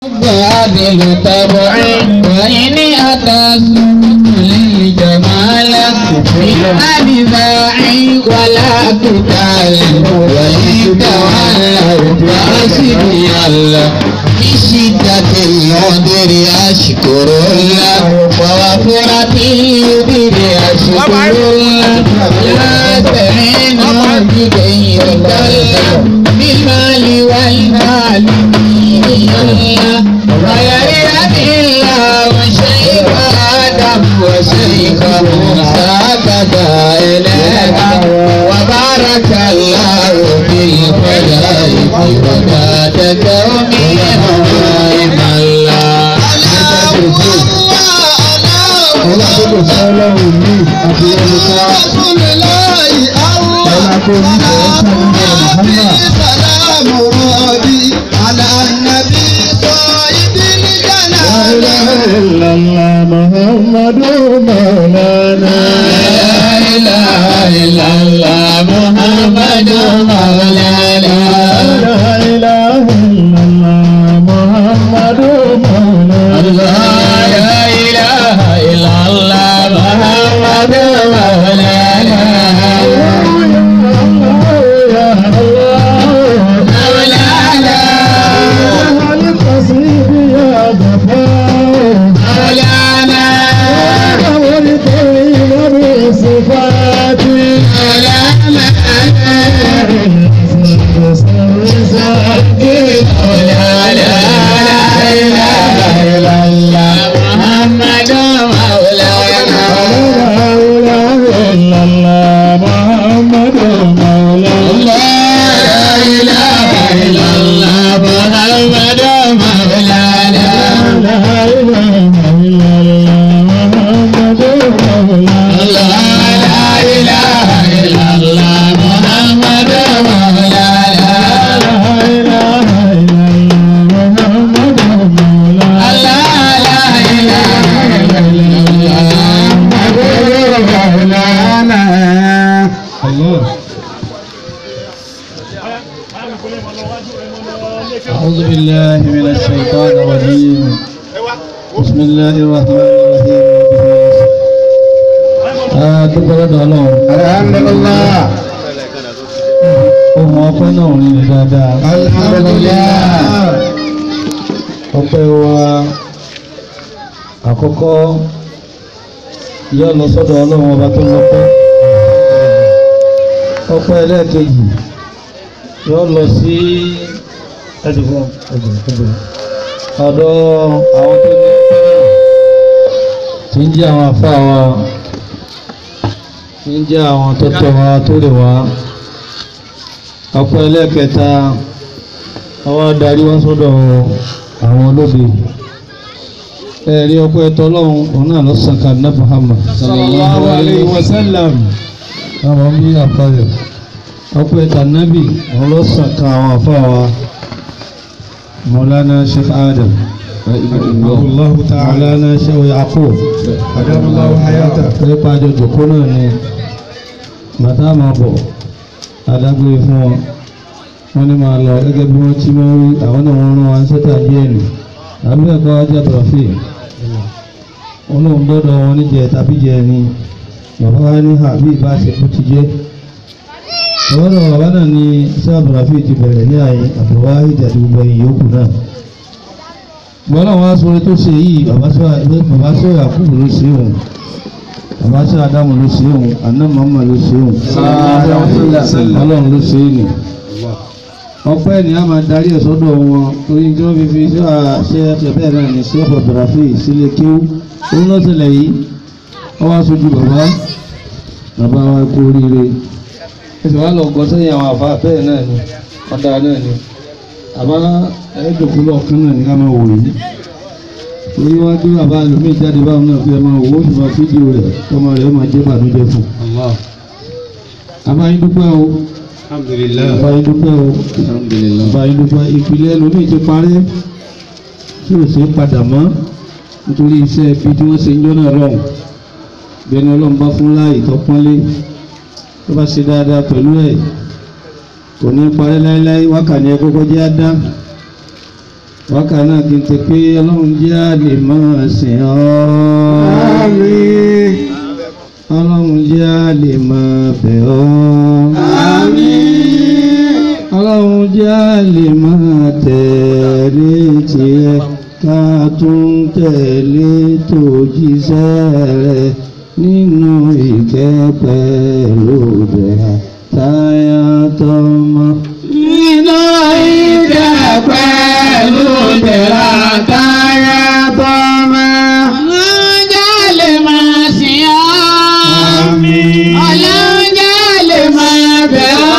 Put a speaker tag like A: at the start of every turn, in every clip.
A: قابل طبع وإن أتى للجمال إلى باعي ولا قتال وإن تولوا فحسبي الله بشدة العذر أشكر الله ووفرة اليدر أشكر الله لا تعينوا بغير الله بالمال والمال الله ويرحم الله وشيخ آدم وشيخ موسى كذا إليك وبارك الله في الخلائق وزاد كونهم الله
B: ọlá tó kò fún ọlọ́run ní àti ẹnìkan ọlá tó ní ìfẹ́ sáré لا إله إلا الله محمد مولانا
A: لا إله إلا الله محمد مولانا
B: لا إله إلا الله محمد مولانا
A: لا إله إلا الله محمد مولانا
B: يا الله
A: مولانا
B: القصيد يا غفار
A: مولانا
B: والطيب بصفاتي
A: مولانا لا إله إلا الله محمد مولانا لا إله إلا الله محمد مولانا لا إله إلا الله محمد مولانا لا إله إلا الله محمد مولانا
B: أعوذ بالله من الشيطان الرجيم بسم الله الرحمن الرحيم dúpẹ́ lọ́dọ̀ ọlọ́run.
C: alhamdulillah
B: ohun ọpẹ́ náà rí ni dáadáa.
C: alhamdulillah
B: ọpẹ́ wa àkọ́kọ́ yóò lọ sọ́dọ̀ ọlọ́run ọba tó lọ́pẹ́. ọpẹ́ ẹlẹ́ẹ̀kejì yóò lọ sí ẹ̀dùnkún ẹ̀dùnkún ọ̀dọ̀ àwọn tó ní ọpẹ́ náà tí ń jẹ́ àwọn àfáà wa tí ń jẹ́ àwọn tó tọ́ wa tó lè wá ọpẹ́ ẹlẹ́ẹ̀kẹta àwọn adarí wọn sọ́dọ̀ àwọn olóde ẹ̀rí ọpẹ́ tọ́lọ́run òun náà lọ sàn kan náà Muhammad sallallahu alayhi wa sallam àwọn bí àfàyọ ọpẹ́ tànàbì òun lọ sàn kan àwọn àfàwà Maulana Sheikh Adam Allahu ta'ala na Sheikh Yaqub adamallahu hayata pé pàjọ jòkó náà ni bàtà máa bọ̀ adágbére fún wọn wọ́n ní máa lọ gẹ́gẹ́ bí wọ́n ti máa ń rí àwọn náà wọ́n rán wa ń sẹ́tà díẹ̀ nù àbí ẹ̀kọ́ ajá tọ̀fì wọn lòun dọ́dọ̀ wọn níjẹ tàbí jẹ ni bàbá wa ní àbí ìbáṣepọ̀ ti jẹ́ ọ̀rọ̀ bàbá náà ní sáà tọ̀fì ti bẹ̀rẹ̀ ní àyè àbúrò ìjàdí gbogbo ẹ̀yìn yòókù náà wọn náà wá sọ̀rọ̀ tó ṣe yìí bàbá sọ Yakubu ló ṣe òun bàbá sọ Adamu ló ṣe òun àná màmá ló ṣe òun Ọlọ́run ló ṣe é nì ọpẹ́ ni a máa darí ẹ̀ sọ́dọ̀ wọn torí tí wọ́n fi fi ṣe ṣe ẹ̀ṣẹ̀ bẹ́ẹ̀ náà ní sí ọ̀pọ̀ bìràfì sílé kíú òun ló ṣẹlẹ̀ yìí wọ́n wá sojú bàbá bàbá wa kú oríire ẹsẹ̀ wá lọ gbọ́ sẹ́yìn àwọn àfa bẹ́ẹ̀ náà ni ọ̀dà náà ni àmọ́ ẹ̀ẹ́dọ̀kúlọ̀ kan náà ni ká máa wò yìí torí wọ́n gbé bàbá lómi jáde báwọn náà fi ẹ máa wò ó sì máa fídíò rẹ̀ tọmọ rẹ̀ ó máa jẹ́ bànújẹ́ fún un. àbáyé dúpẹ́ o
C: alhamdulillah
B: àbáyé dúpẹ́ o
C: alhamdulillah
B: báyìí ló bá ìpìlẹ̀ lómi ti parẹ́ tí ò sí padà mọ́ nítorí iṣẹ́ ibi tí wọ́n ṣe ń jọ́nà lọ́hùn bẹ́ẹ̀ni ọlọ́run bá fún láàyè tó pọ́nlé tó bá ṣe dáadáa pẹ̀lú ẹ̀ kò ní parẹ́ láéláé wákàní ẹ kọ́kọ́ jẹ́ àdá wákà náà kí n ti pé ọlọ́run jẹ́ àlè máa sìn ọ́
A: Àmín.
B: ọlọ́run jẹ́ àlè máa bẹ̀ ọ́
A: Àmín.
B: ọlọ́run jẹ́ àlè máa tẹ̀lé tiẹ̀ ká tún tẹ̀lé tòjíṣẹ́ rẹ̀ nínú ìkẹ́ pẹ̀lú bẹ̀rẹ̀ táyà tọmọ.
A: Nínú ìkẹ́ pẹ̀lú ìdẹ̀ra táyà tọ́mọ. Ọlọ́jà lè máa sìn ọ́.
C: Àmín.
A: Ọlọ́jà lè máa bẹ̀ ọ́.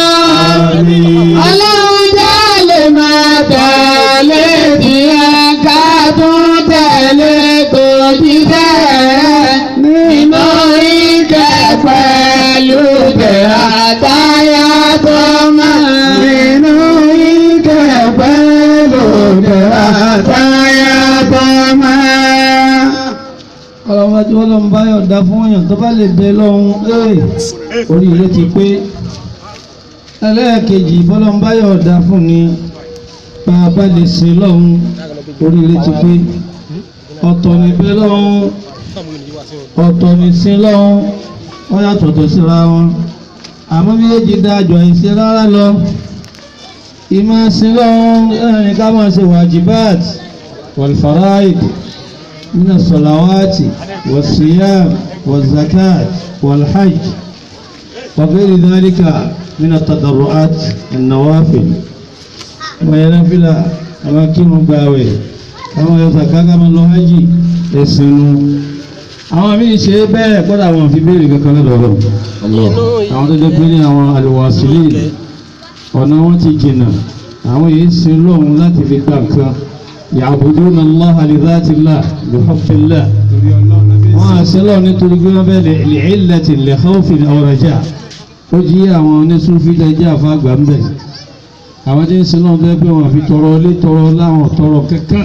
C: Àmín.
A: Ọlọ́jà lè máa tẹ̀lé tiẹ̀ ká tún tẹ̀lé tó jíṣẹ́ nínú ìkẹ́ pẹ̀lú ìdẹ̀ra táyà tọ́mọ. Nínú ìkẹ́ pẹ̀lú ìdẹ̀ra táyà tọ́mọ.
B: ọlọ́run tí wọ́n lọ ń bá yọ̀ǹda fún èèyàn tó bá lè bẹ lọ́hún ee oríire ti pé ẹlẹ́ẹ̀kejì bọ́lọ́ ń bá yọ̀ǹda fún ni bá a bá lè sin lọ́hún oríire ti pé ọ̀tọ̀ ní bẹ lọ́hún ọ̀tọ̀ ní sin lọ́hún wọ́n yàtọ̀ tó síra wọn àmọ́ méjèèjì dájọ́ àìsí rárá lọ ìmọ̀ sin lọ́hún ẹ̀rìn ká máa ṣe wàjibáàt wàlfàráìd. من الصلوات والصيام والزكاة والحج وغير ذلك من التضرعات النوافل وينفل أماكن باوي àwọn yọ̀sàká ká máa lọ hajj ẹ̀sìn nu àwọn míì ṣe é bẹ́ẹ̀ kọ́dà àwọn fi béèrè kankan lọ́dọ̀ ọ̀rọ̀ àwọn tó jẹ́ pé ní àwọn àlùwàsílì ọ̀nà wọn ti jìnnà àwọn yìí sin lọ́hùn láti fi gbà nǹkan يعبدون الله لذات الله بحب الله wọ́n á sin lọ́hùn nítorí pé wọ́n bẹ́ẹ̀ lè ìlẹ̀tì lè khawfin aw raja' ó jí àwọn onísúnfí lẹ́jẹ́ àfàgbà ń bẹ̀ àwọn tí ń sin lọ́hùn bẹ́ẹ̀ pé wọ́n fi tọrọ ilé tọrọ láwọn tọrọ kankan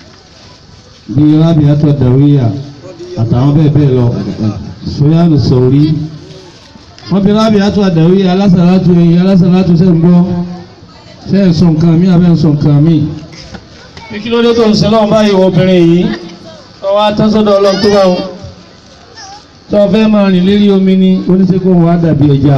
B: bíi Rabi'atu Dawiyya àtàwọn bẹ́ẹ̀ bẹ́ẹ̀ lọ Sufyanu Sawri wọ́n bí Rabi'atu Dawiyya alásàlátù ẹ̀yìn alásàlátù sẹ́ ń gbọ́ sẹ́ ń sọ nǹkan mí abẹ́ ń sọ nǹkan mí. bí kí ló dé tó ń sin lọ́wọ́ báyìí wọ obìnrin yìí wọ́n wá tán sọ́dọ̀ ọlọ́run tó bá wọn tó o fẹ́ máa rìn lérí omi ní oníṣẹ́kọ̀ wọn á dàbí ẹja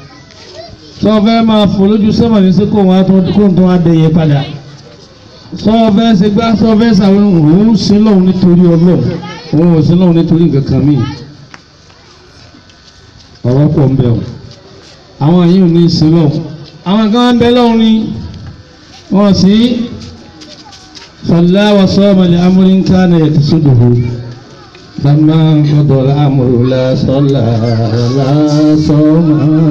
B: tó o fẹ́ máa fò lójú sọ́mọ̀ ní sẹ́kọ̀ wọn á tó kó tó wá dẹyẹ padà tó o fẹ́ ṣe gbá tó o fẹ́ sàwọn òun sin lọ́hùn nítorí ọlọ́run òun ò sin lọ́hùn nítorí nǹkan kan míì ọ̀rọ̀ pọ̀ ń bẹ̀ ọ́ àwọn yìí ò ní sin lọ́hùn àwọn kan ń bẹ lọ́hùn ni wọ́n sì صلى وصام لأمر كان يقصده لما قضى الأمر لا صلى ولا صام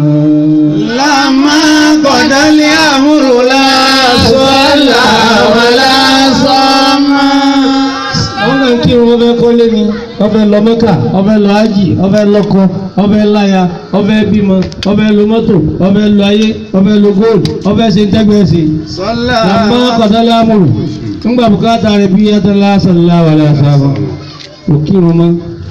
A: لما قضى الأمر لا صلى ولا صام
B: àwọn kan kí wọn fẹ́ kọ́lé ni wọ́n fẹ́ lọ Mẹ́kà wọ́n fẹ́ lọ ájì wọ́n fẹ́ lọ́kọ wọ́n fẹ́ láya wọ́n fẹ́ bímọ wọ́n fẹ́ lo mọ́tò wọ́n fẹ́ lo ayé wọ́n fẹ́ lo góòlù wọ́n fẹ́ ṣe ń tẹ́gbẹ́ sí i.
A: صلى
B: làmọ́ kọ̀tàlá amúlù ńgbà bùkátà rẹ̀ bí yàtọ̀lá sàlá wà lásàbọ̀ kò kírun mọ́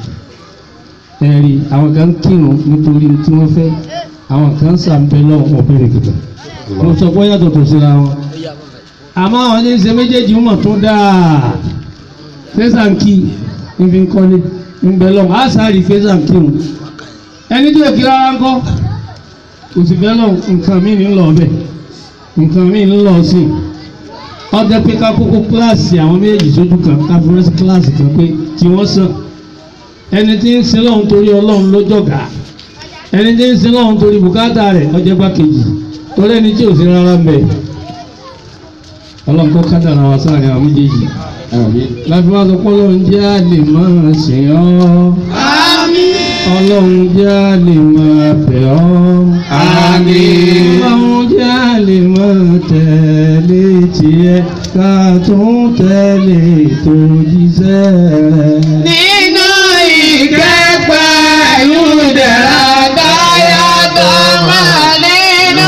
B: ẹ̀rí àwọn kan kírun nítorí tí wọ́n fẹ́ àwọn kan sàǹpẹ́ lọ́wọ́ ọ̀bẹ̀rẹ̀ kìkà mo sọ pé yàtọ̀ tó síra wọn. àmọ́ àwọn ní ṣe méjèèjì mọ̀ tó dáa fẹ́sàǹkì níbi ń kọ́lé ńbẹ lọ́wọ́ àṣàrì fẹ́sàǹkì wọn ẹni tí ò kí rárá ń kọ́ kò sì fẹ́ lọ nǹkan mí ní lọ bẹ́ẹ̀ nǹkan mí ní lọ sí i ọjọ́ pé ká kókó kíláàsì àwọn méjèèjì sójú kan ká fi rẹ́sí kíláàsì kan pé tí wọ́n sàn ẹni tí ń sin lọ́hún torí ọlọ́run ló jọ̀gá ẹni tí ń sin lọ́hún torí bùkátà rẹ̀ ọjọ́ gbákejì torí ẹni tí ò sí rárá mbẹ ọlọ́run kó kádàrà wá sáàrin àwọn méjèèjì láti wá sọ pé ọlọ́run jẹ́ àlè máa sìn ọ́
A: آمين
B: ọlọ́run jẹ́ àlè máa bẹ̀ ọ́
A: آمين
B: ọlọ́run jẹ́ àlè máa tẹ̀lé tiẹ̀ ká tún tẹ̀lé tó jíṣẹ́ rẹ̀.
A: nínú ìkẹ́pẹ́ ìdẹ̀ra dáyà tó máa nínú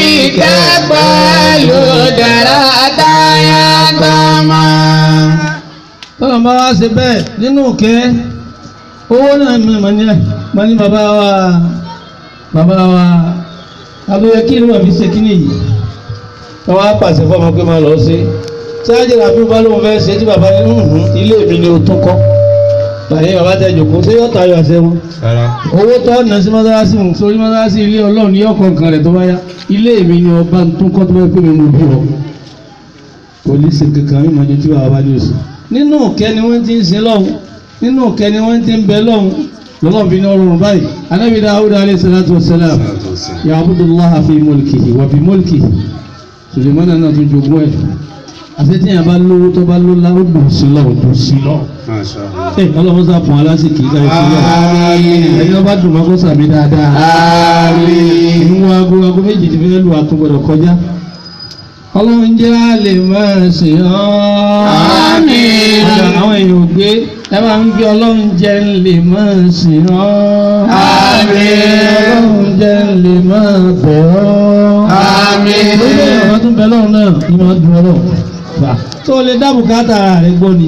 A: ìkẹ́pẹ́ ìdẹ̀ra dáyà tó máa.
B: tọ́lọ̀ bá wá ṣe bẹ́ẹ̀ nínú òkè owó náà mi mà ní mà ní bàbá wa bàbá wa àbúyẹ kí ni wọ́n fi ṣe kí nìyí wọ́n wá pàṣẹ fún ọmọ pé máa lọ sí sáájì ràbí bá lóun fẹ́ ṣe tí bàbá yẹn ń hùn ilé mi ni o tún kọ́ bàyẹ̀ bàbá tẹ jòkó ṣé yóò tayọ àṣẹ wọn owó tó ọ̀nà sí mọ́sálásí òun sórí mọ́sálásí ilé ọlọ́run yóò kọ́ nǹkan rẹ̀ tó bá yá ilé mi ni ọba tó kọ́ tó bá pè mí mo bí ọ kò ní ṣe kankan mímọ ojú tí bàbá bá ní oṣù nínú òkẹ́ ni wọ́n ti ń sin lọ́hùn nínú òkẹ́ ni wọ́n ti ń bẹ lọ́hùn lọ́lọ́run fi ní ọrùn báyìí anábì Dáúdà alayhi salatu wassalam ya'budullaha fi mulkihi wa bi mulkihi Sùlẹ̀mánà náà tún jogún ẹ̀ àti tí yàrá bá lówó tó bá ló láwó dùn sí lọ dùn sí lọ. ẹ ọlọ́run sá fún alásìkò ìgbà ìfúnlẹ̀ ẹni ọba dùn máa kó sàmì dáadáa. inú aago aago méjì ti fẹ́ lu àtúgbọ̀dọ̀ kọjá. ọlọ́run jẹ́ àlè máa sìn ọ́.
A: Àmín.
B: àwọn èèyàn ò gbé ẹ máa ń gbé ọlọ́run jẹ́ ń lè máa sìn ọ́.
A: Àmín.
B: ọlọ́run jẹ́ ń lè máa bẹ̀ ọ́.
A: Àmín.
B: lórí ọ̀rọ̀ tó ń bẹ lọ́run náà ni máa dùn ọlọ́run fà tó lè dá bùkátà ara rẹ gbọ́ ni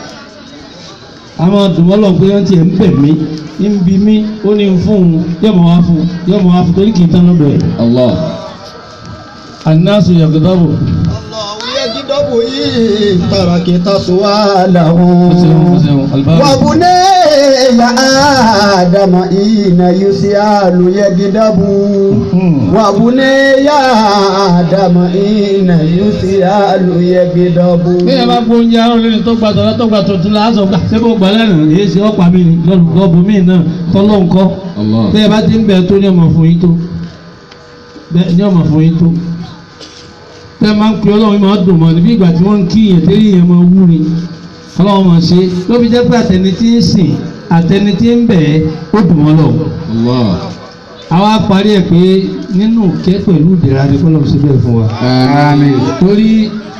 B: àwọn dùnmọ́lọ̀ pé wọ́n tiẹ̀ ń bẹ̀ mí ń bi mí ó ní fún un yóò mọ̀ wá fún un yóò mọ̀ wá fún un torí kì í tán lọ́dọ̀ ẹ̀.
A: Allah.
B: anáṣu yàgòdàbò
C: تركت سؤاله
B: alibaba
C: وبني آدم إن يسأل يجدب وبني آدم إن يسأل يجدب
B: bí ẹ bá gbóúnjẹ arọ lórí tó gba tọ̀lá tó gba tuntun la á sọ gbà ṣé kò gbà lẹ́nu èyí ṣe ọ̀pá mi ni lọ́bù mí náà tọ́lọ́ nǹkan
A: Allah.
B: bí ẹ bá ti ń bẹ̀ tó ní ọmọ fún yín tó bẹ́ẹ̀ ní ọmọ fún yín tó tẹ́ ẹ máa ń pe ọlọ́run yìí máa dùn mọ́ níbi ìgbà tí wọ́n ń kí yẹn tẹ́lẹ̀ yẹn máa wú ni ọlọ́run máa ṣe ló fi jẹ́ pé àtẹni tí ń sìn àtẹni tí ń bẹ̀ ẹ́ ó dùn mọ́ lọ.
A: Allah.
B: àwa parí ẹ̀ pé nínú kẹ́ pẹ̀lú ìdẹ̀ra ni kọ́lọ́ ṣe bẹ́ẹ̀ fún wa.
A: Àmín.
B: torí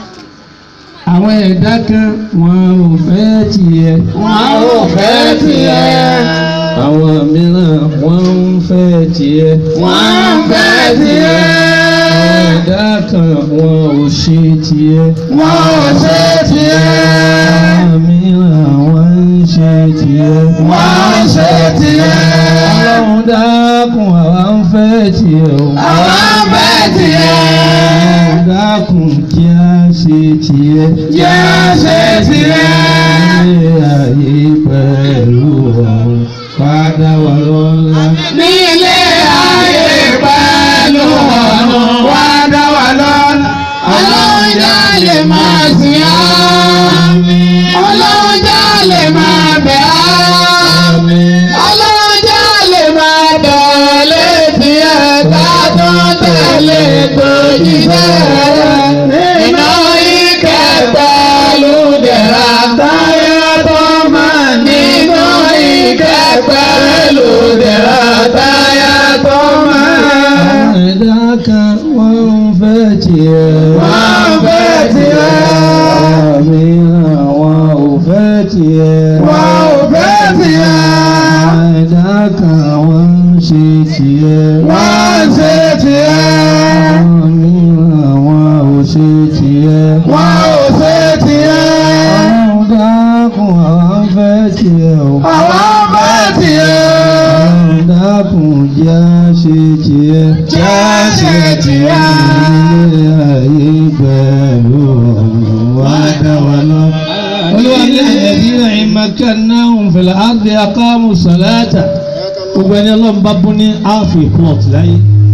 B: àwọn ẹ̀dá kan wọn ò fẹ́ tiẹ̀.
A: Wọn ò fẹ́ tiẹ̀.
B: àwọn mìíràn wọn ń fẹ́ tiẹ̀.
A: Wọ́n ń fẹ́ tiẹ̀.
B: àwọn ẹ̀dá kan wọn ò ṣe tiẹ̀.
A: Wọ́n ò ṣe tiẹ̀.
B: àwọn mìíràn wọn ń ṣe tiẹ̀.
A: Wọ́n ń ṣe tiẹ̀.
B: ọlọ́run dákun àwa ń fẹ́ tiẹ̀ o.
A: Àwa ń fẹ́ tiẹ̀.
B: ọlọ́run dákun kí a ṣe tiẹ̀.
A: Jẹ́ á ṣe tiẹ̀.
B: ilé ayé pẹ̀lú ọ̀run padà wà lọ́la.
A: Nílé ayé pẹ̀lú ọ̀run wá dá wa lọ́nà. Ọlọ́run já lè máa sìn ọ́. Ọlọ́run já lè máa bẹ̀ ọ́. Ọlọ́run já lè máa tẹ̀lé tiẹ̀ ká tó tẹ̀lé tòjíṣẹ́ rẹ̀. Iná ìkẹ́ pẹ̀lú dẹ̀ra táyà tó máa nínú ìkẹ́ pẹ̀lú dẹ̀ra táyà tó máa.
B: àwọn ẹ̀dá kan wọ́n ń fẹ́ tiẹ̀.
A: Wọ́n ń fẹ́ tiẹ̀.
B: àwọn mìíràn wọn ò fẹ́ tiẹ̀.
A: Wọ́n ò fẹ́ tiẹ̀.
B: àwọn ẹ̀dá kan wọ́n ń ṣe tiẹ̀.
A: Wọ́n ń ṣe tiẹ̀.
B: àwọn mìíràn wọn ò ṣe tiẹ̀.
A: Wọ́n ò ṣe tiẹ̀.
B: ọlọ́run dákun àwa ń fẹ́ tiẹ̀ o.
A: Àwọn fẹ́ tiẹ̀.
B: ọlọ́run dákun jẹ́ á ṣe tiẹ̀.
A: Jẹ́ á ṣe tiẹ̀.
B: ilé ayé pẹ̀lú ọ̀run wá dá wa lọ. olúwa ní ẹ̀dínà ìmọ̀kànnáhùn fìlà ágbé akáàmù sàlátà gbogbo ẹni ọlọ́run bá bú ní áàfì plọ̀t láyé.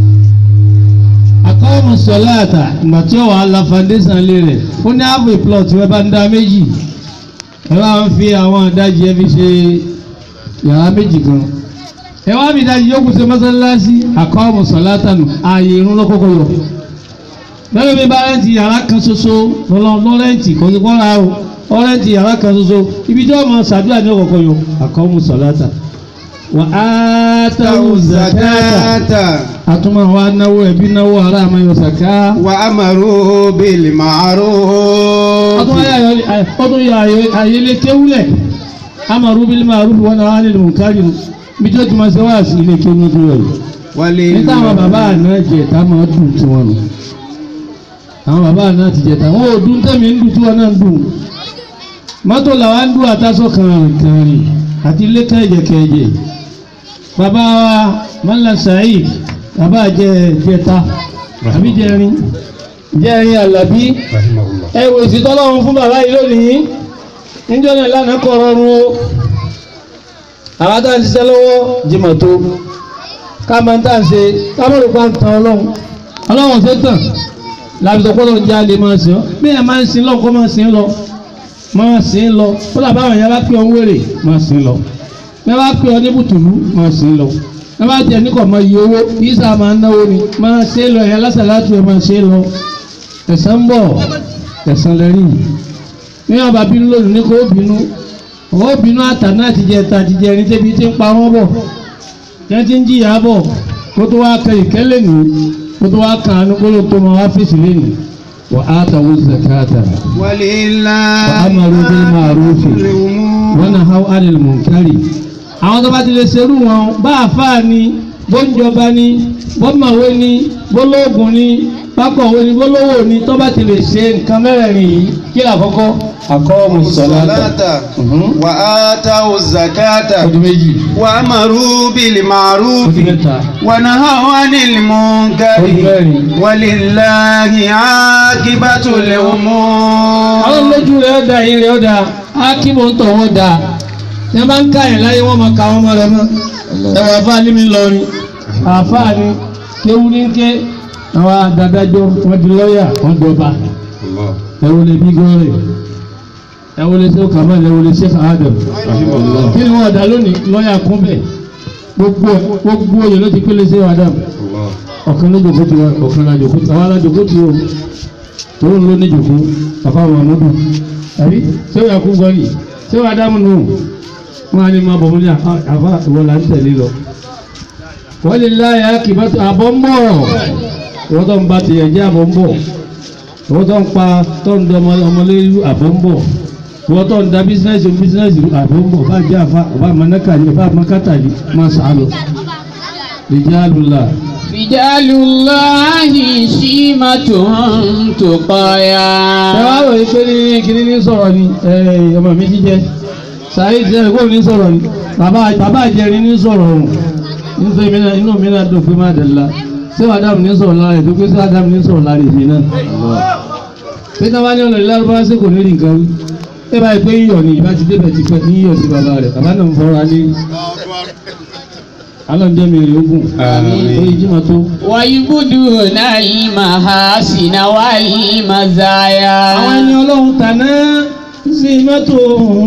B: akáàmù sàlátà ìgbà tí ó wà á la foundation lé rẹ̀ ó ní áàfì plọ̀t rẹ̀ bá ń dá méjì ẹ bá ń fi àwọn ìdajì ẹ fi ṣe yàrá méjì kan ẹ wá mi ìdajì yókù ṣe mọ́sálásí akáàmù sàlátà nù ààyè irun lọ́kọ́kọ́ yọ lẹ́nu mi bá rẹ́ǹtì yàrá kan ṣoṣo lọ́rẹ́ǹtì kò sí kọ́ra o ọ̀rẹ́ǹtì yàrá kan ṣoṣo ibi tí wọ́n mọ ṣàdúrà ní ọ̀kọ̀ọ̀kan yọ àkọ́mú sọ̀láta wà á táwù zakata àtúmọ̀ wa náwó ẹbí náwó ará àmọ́ yọ sàká
C: وأمروا بالمعروف
B: ọdún yà ayélé kéwúlẹ̀ amaru bil ma'ruf wa nahy anil munkar bí tí ó ti máa ṣe wá sí ilé kéwú ní ìpínlẹ̀ yìí nígbà àwọn bàbá àná jẹta máa dùn tí wọn nù àwọn bàbá àná ti jẹta wọn ò dún tẹ̀mí ń dùn tí wọn náà ń dùn mọ́tò làwa ń dún àtàsọ kàrìnkàrìn àti ilé kẹ̀jẹ̀kẹ̀jẹ̀ bàbá wa mọ́lá saheed bàbá jẹ jẹta àbí jẹrin jẹ́rin àlàbí ẹ wò sí tọ́lọ́run fún bàbá yìí lónìí níjọ́ náà lánàá kọ̀ rọrùn o àwọn tá à ń ṣiṣẹ́ lọ́wọ́ jìmọ̀ tó ká máa ń tà ń ṣe ká mọ̀ ló pa ń tan ọlọ́run ọlọ́run ṣe tàn láti sọ pọ́lọ́ jẹ́ alẹ́ máa sìn ọ́ bí ẹ máa ń sin lọ́kọ́ máa sin lọ máa sin lọ ó dàbá àwọn èèyàn bá pè ọ́ ń wèrè máa sin lọ bí wọ́n bá pè ọ́ ní bùtùlù máa sin lọ bí wọ́n bá jẹ́ ní kò mọ iye owó kì í sá máa ń náwó ni máa ṣe lọ ẹ̀yà lásàlátù ẹ̀ máa ṣe lọ ẹ̀san ń bọ̀ ẹ̀san lẹ́rìn bí wọ́n bá bínú lónìí ní kó bínú ọwọ́ bínú àtàná àtijẹ́ ta àtijẹ́ ẹni tẹ́bi tí ń pa wọ́n bọ̀ jẹ́ ti ń jìyà bọ̀ kó tó wá kẹ ìkẹ́lẹ̀ nù kó tó wá kan àánú kó ló tó máa wá fèsì lẹ́nu wà á tàwọn zakata
C: ولله
B: wà á máa rú bí máa rú fè wọ́n náà háw ánìlì mọ̀nkárì àwọn tó bá ti lè ṣerú wọn bá àfáà ni bóńjọba ni bọ́mọ̀wé ni bólóògùn ni bákọ̀wé ni bólówó ni tó bá ti lè ṣe nǹkan mẹ́rẹ̀ẹ̀rin yìí kí làkọ́kọ́ àkọ́ọ̀mù sọ̀láta
C: الصلاة وآتوا الزكاة
B: ọdún méjì
C: وأمروا بالمعروف
B: ọdún mẹ́ta
C: ونهوا عن المنكر
B: ọdún mẹ́rin.
C: ولله عاقبة
B: àwọn
C: الأمور
B: lójú rẹ̀ ọ̀dà yìí rẹ̀ ọ̀dà ákímọ̀ ń tọ̀ wọ́n dà ní wọ́n bá ń ká yẹn láyé wọ́n máa ka wọ́n mọ́ rẹ̀ mọ́ ẹ̀wọ̀n àfáà ní mi lọrin àfáà ni kéwú ní ké àwọn adájọ́ wọ́n di lọ́ọ̀yà wọ́n dọba ẹ̀wọ̀n lè bí gọ́ọ̀rẹ̀ ẹ̀wọ̀n lè ṣe kàmáà ẹ̀wọ̀n lè ṣe kàádọ̀ kí ni wọ́n dà lónìí lọ́ọ̀yà kún bẹ̀ gbogbo gbogbo oyè ló ti pélé sí wàdà ọ̀kan ló jòkó ti wá ọ̀kan la jòkó ti àwọn alájòkó ti wò tòun ló ní jòkó bàbá wa mọ́dún àbí ṣé wàá kú gbọ́ yìí ṣé wàá dáhùn nù wọn á ní máa bọ̀ mọ́lẹ́ àfa ìwọ là ń tẹ̀lé lọ. wọ́n lè láyà kìbátò àbọ̀ ń bọ̀ wọ́n tó ń ba tìyẹ̀ jẹ́ àbọ̀ ń bọ̀ wọ́n tó ń pa tó ń dọ ọmọlẹ́rú àbọ̀ ń bọ̀ wọ́n tó ń da bísínẹ́sì bísínẹ́sì àbọ̀ ń bọ̀ bá jẹ́ àfa ọba àmọ́nákà ni ọba àmọ́kátà ni máa sàálọ̀ lè jẹ́ àlùlà.
D: رجال الله شيمتهم تقايا
B: ẹ wá wòye pé ní kiri ní sọ̀rọ̀ ni ẹ, ọmọ mi ti jẹ sàyè ti ẹ kó ní sọ̀rọ̀ ni bàbá bàbá àjẹrin ní sọ̀rọ̀ o nítorí mi náà inú mi náà dùn pé má dẹ̀ la ṣé wàá dàmú ní sọ̀rọ̀ lára ètò pé ṣé wàá dàmú ní sọ̀rọ̀ lára èmi náà pé táwa ní ọ̀nà ìlárúbáwá sí kò ní rí nǹkan wí ẹ báyìí pé yíyọ̀ ni ìbá ti débẹ̀ ti pẹ́ ní yíyọ̀ sí bàbá rẹ̀ bàbá náà ń fọ́ra ní alọ́njẹ́ mi rè ogun orí jimá tó.
D: ويبدون المحاسن والمزايا
B: àwọn ẹni ọlọ́run tàná sí mọ́tò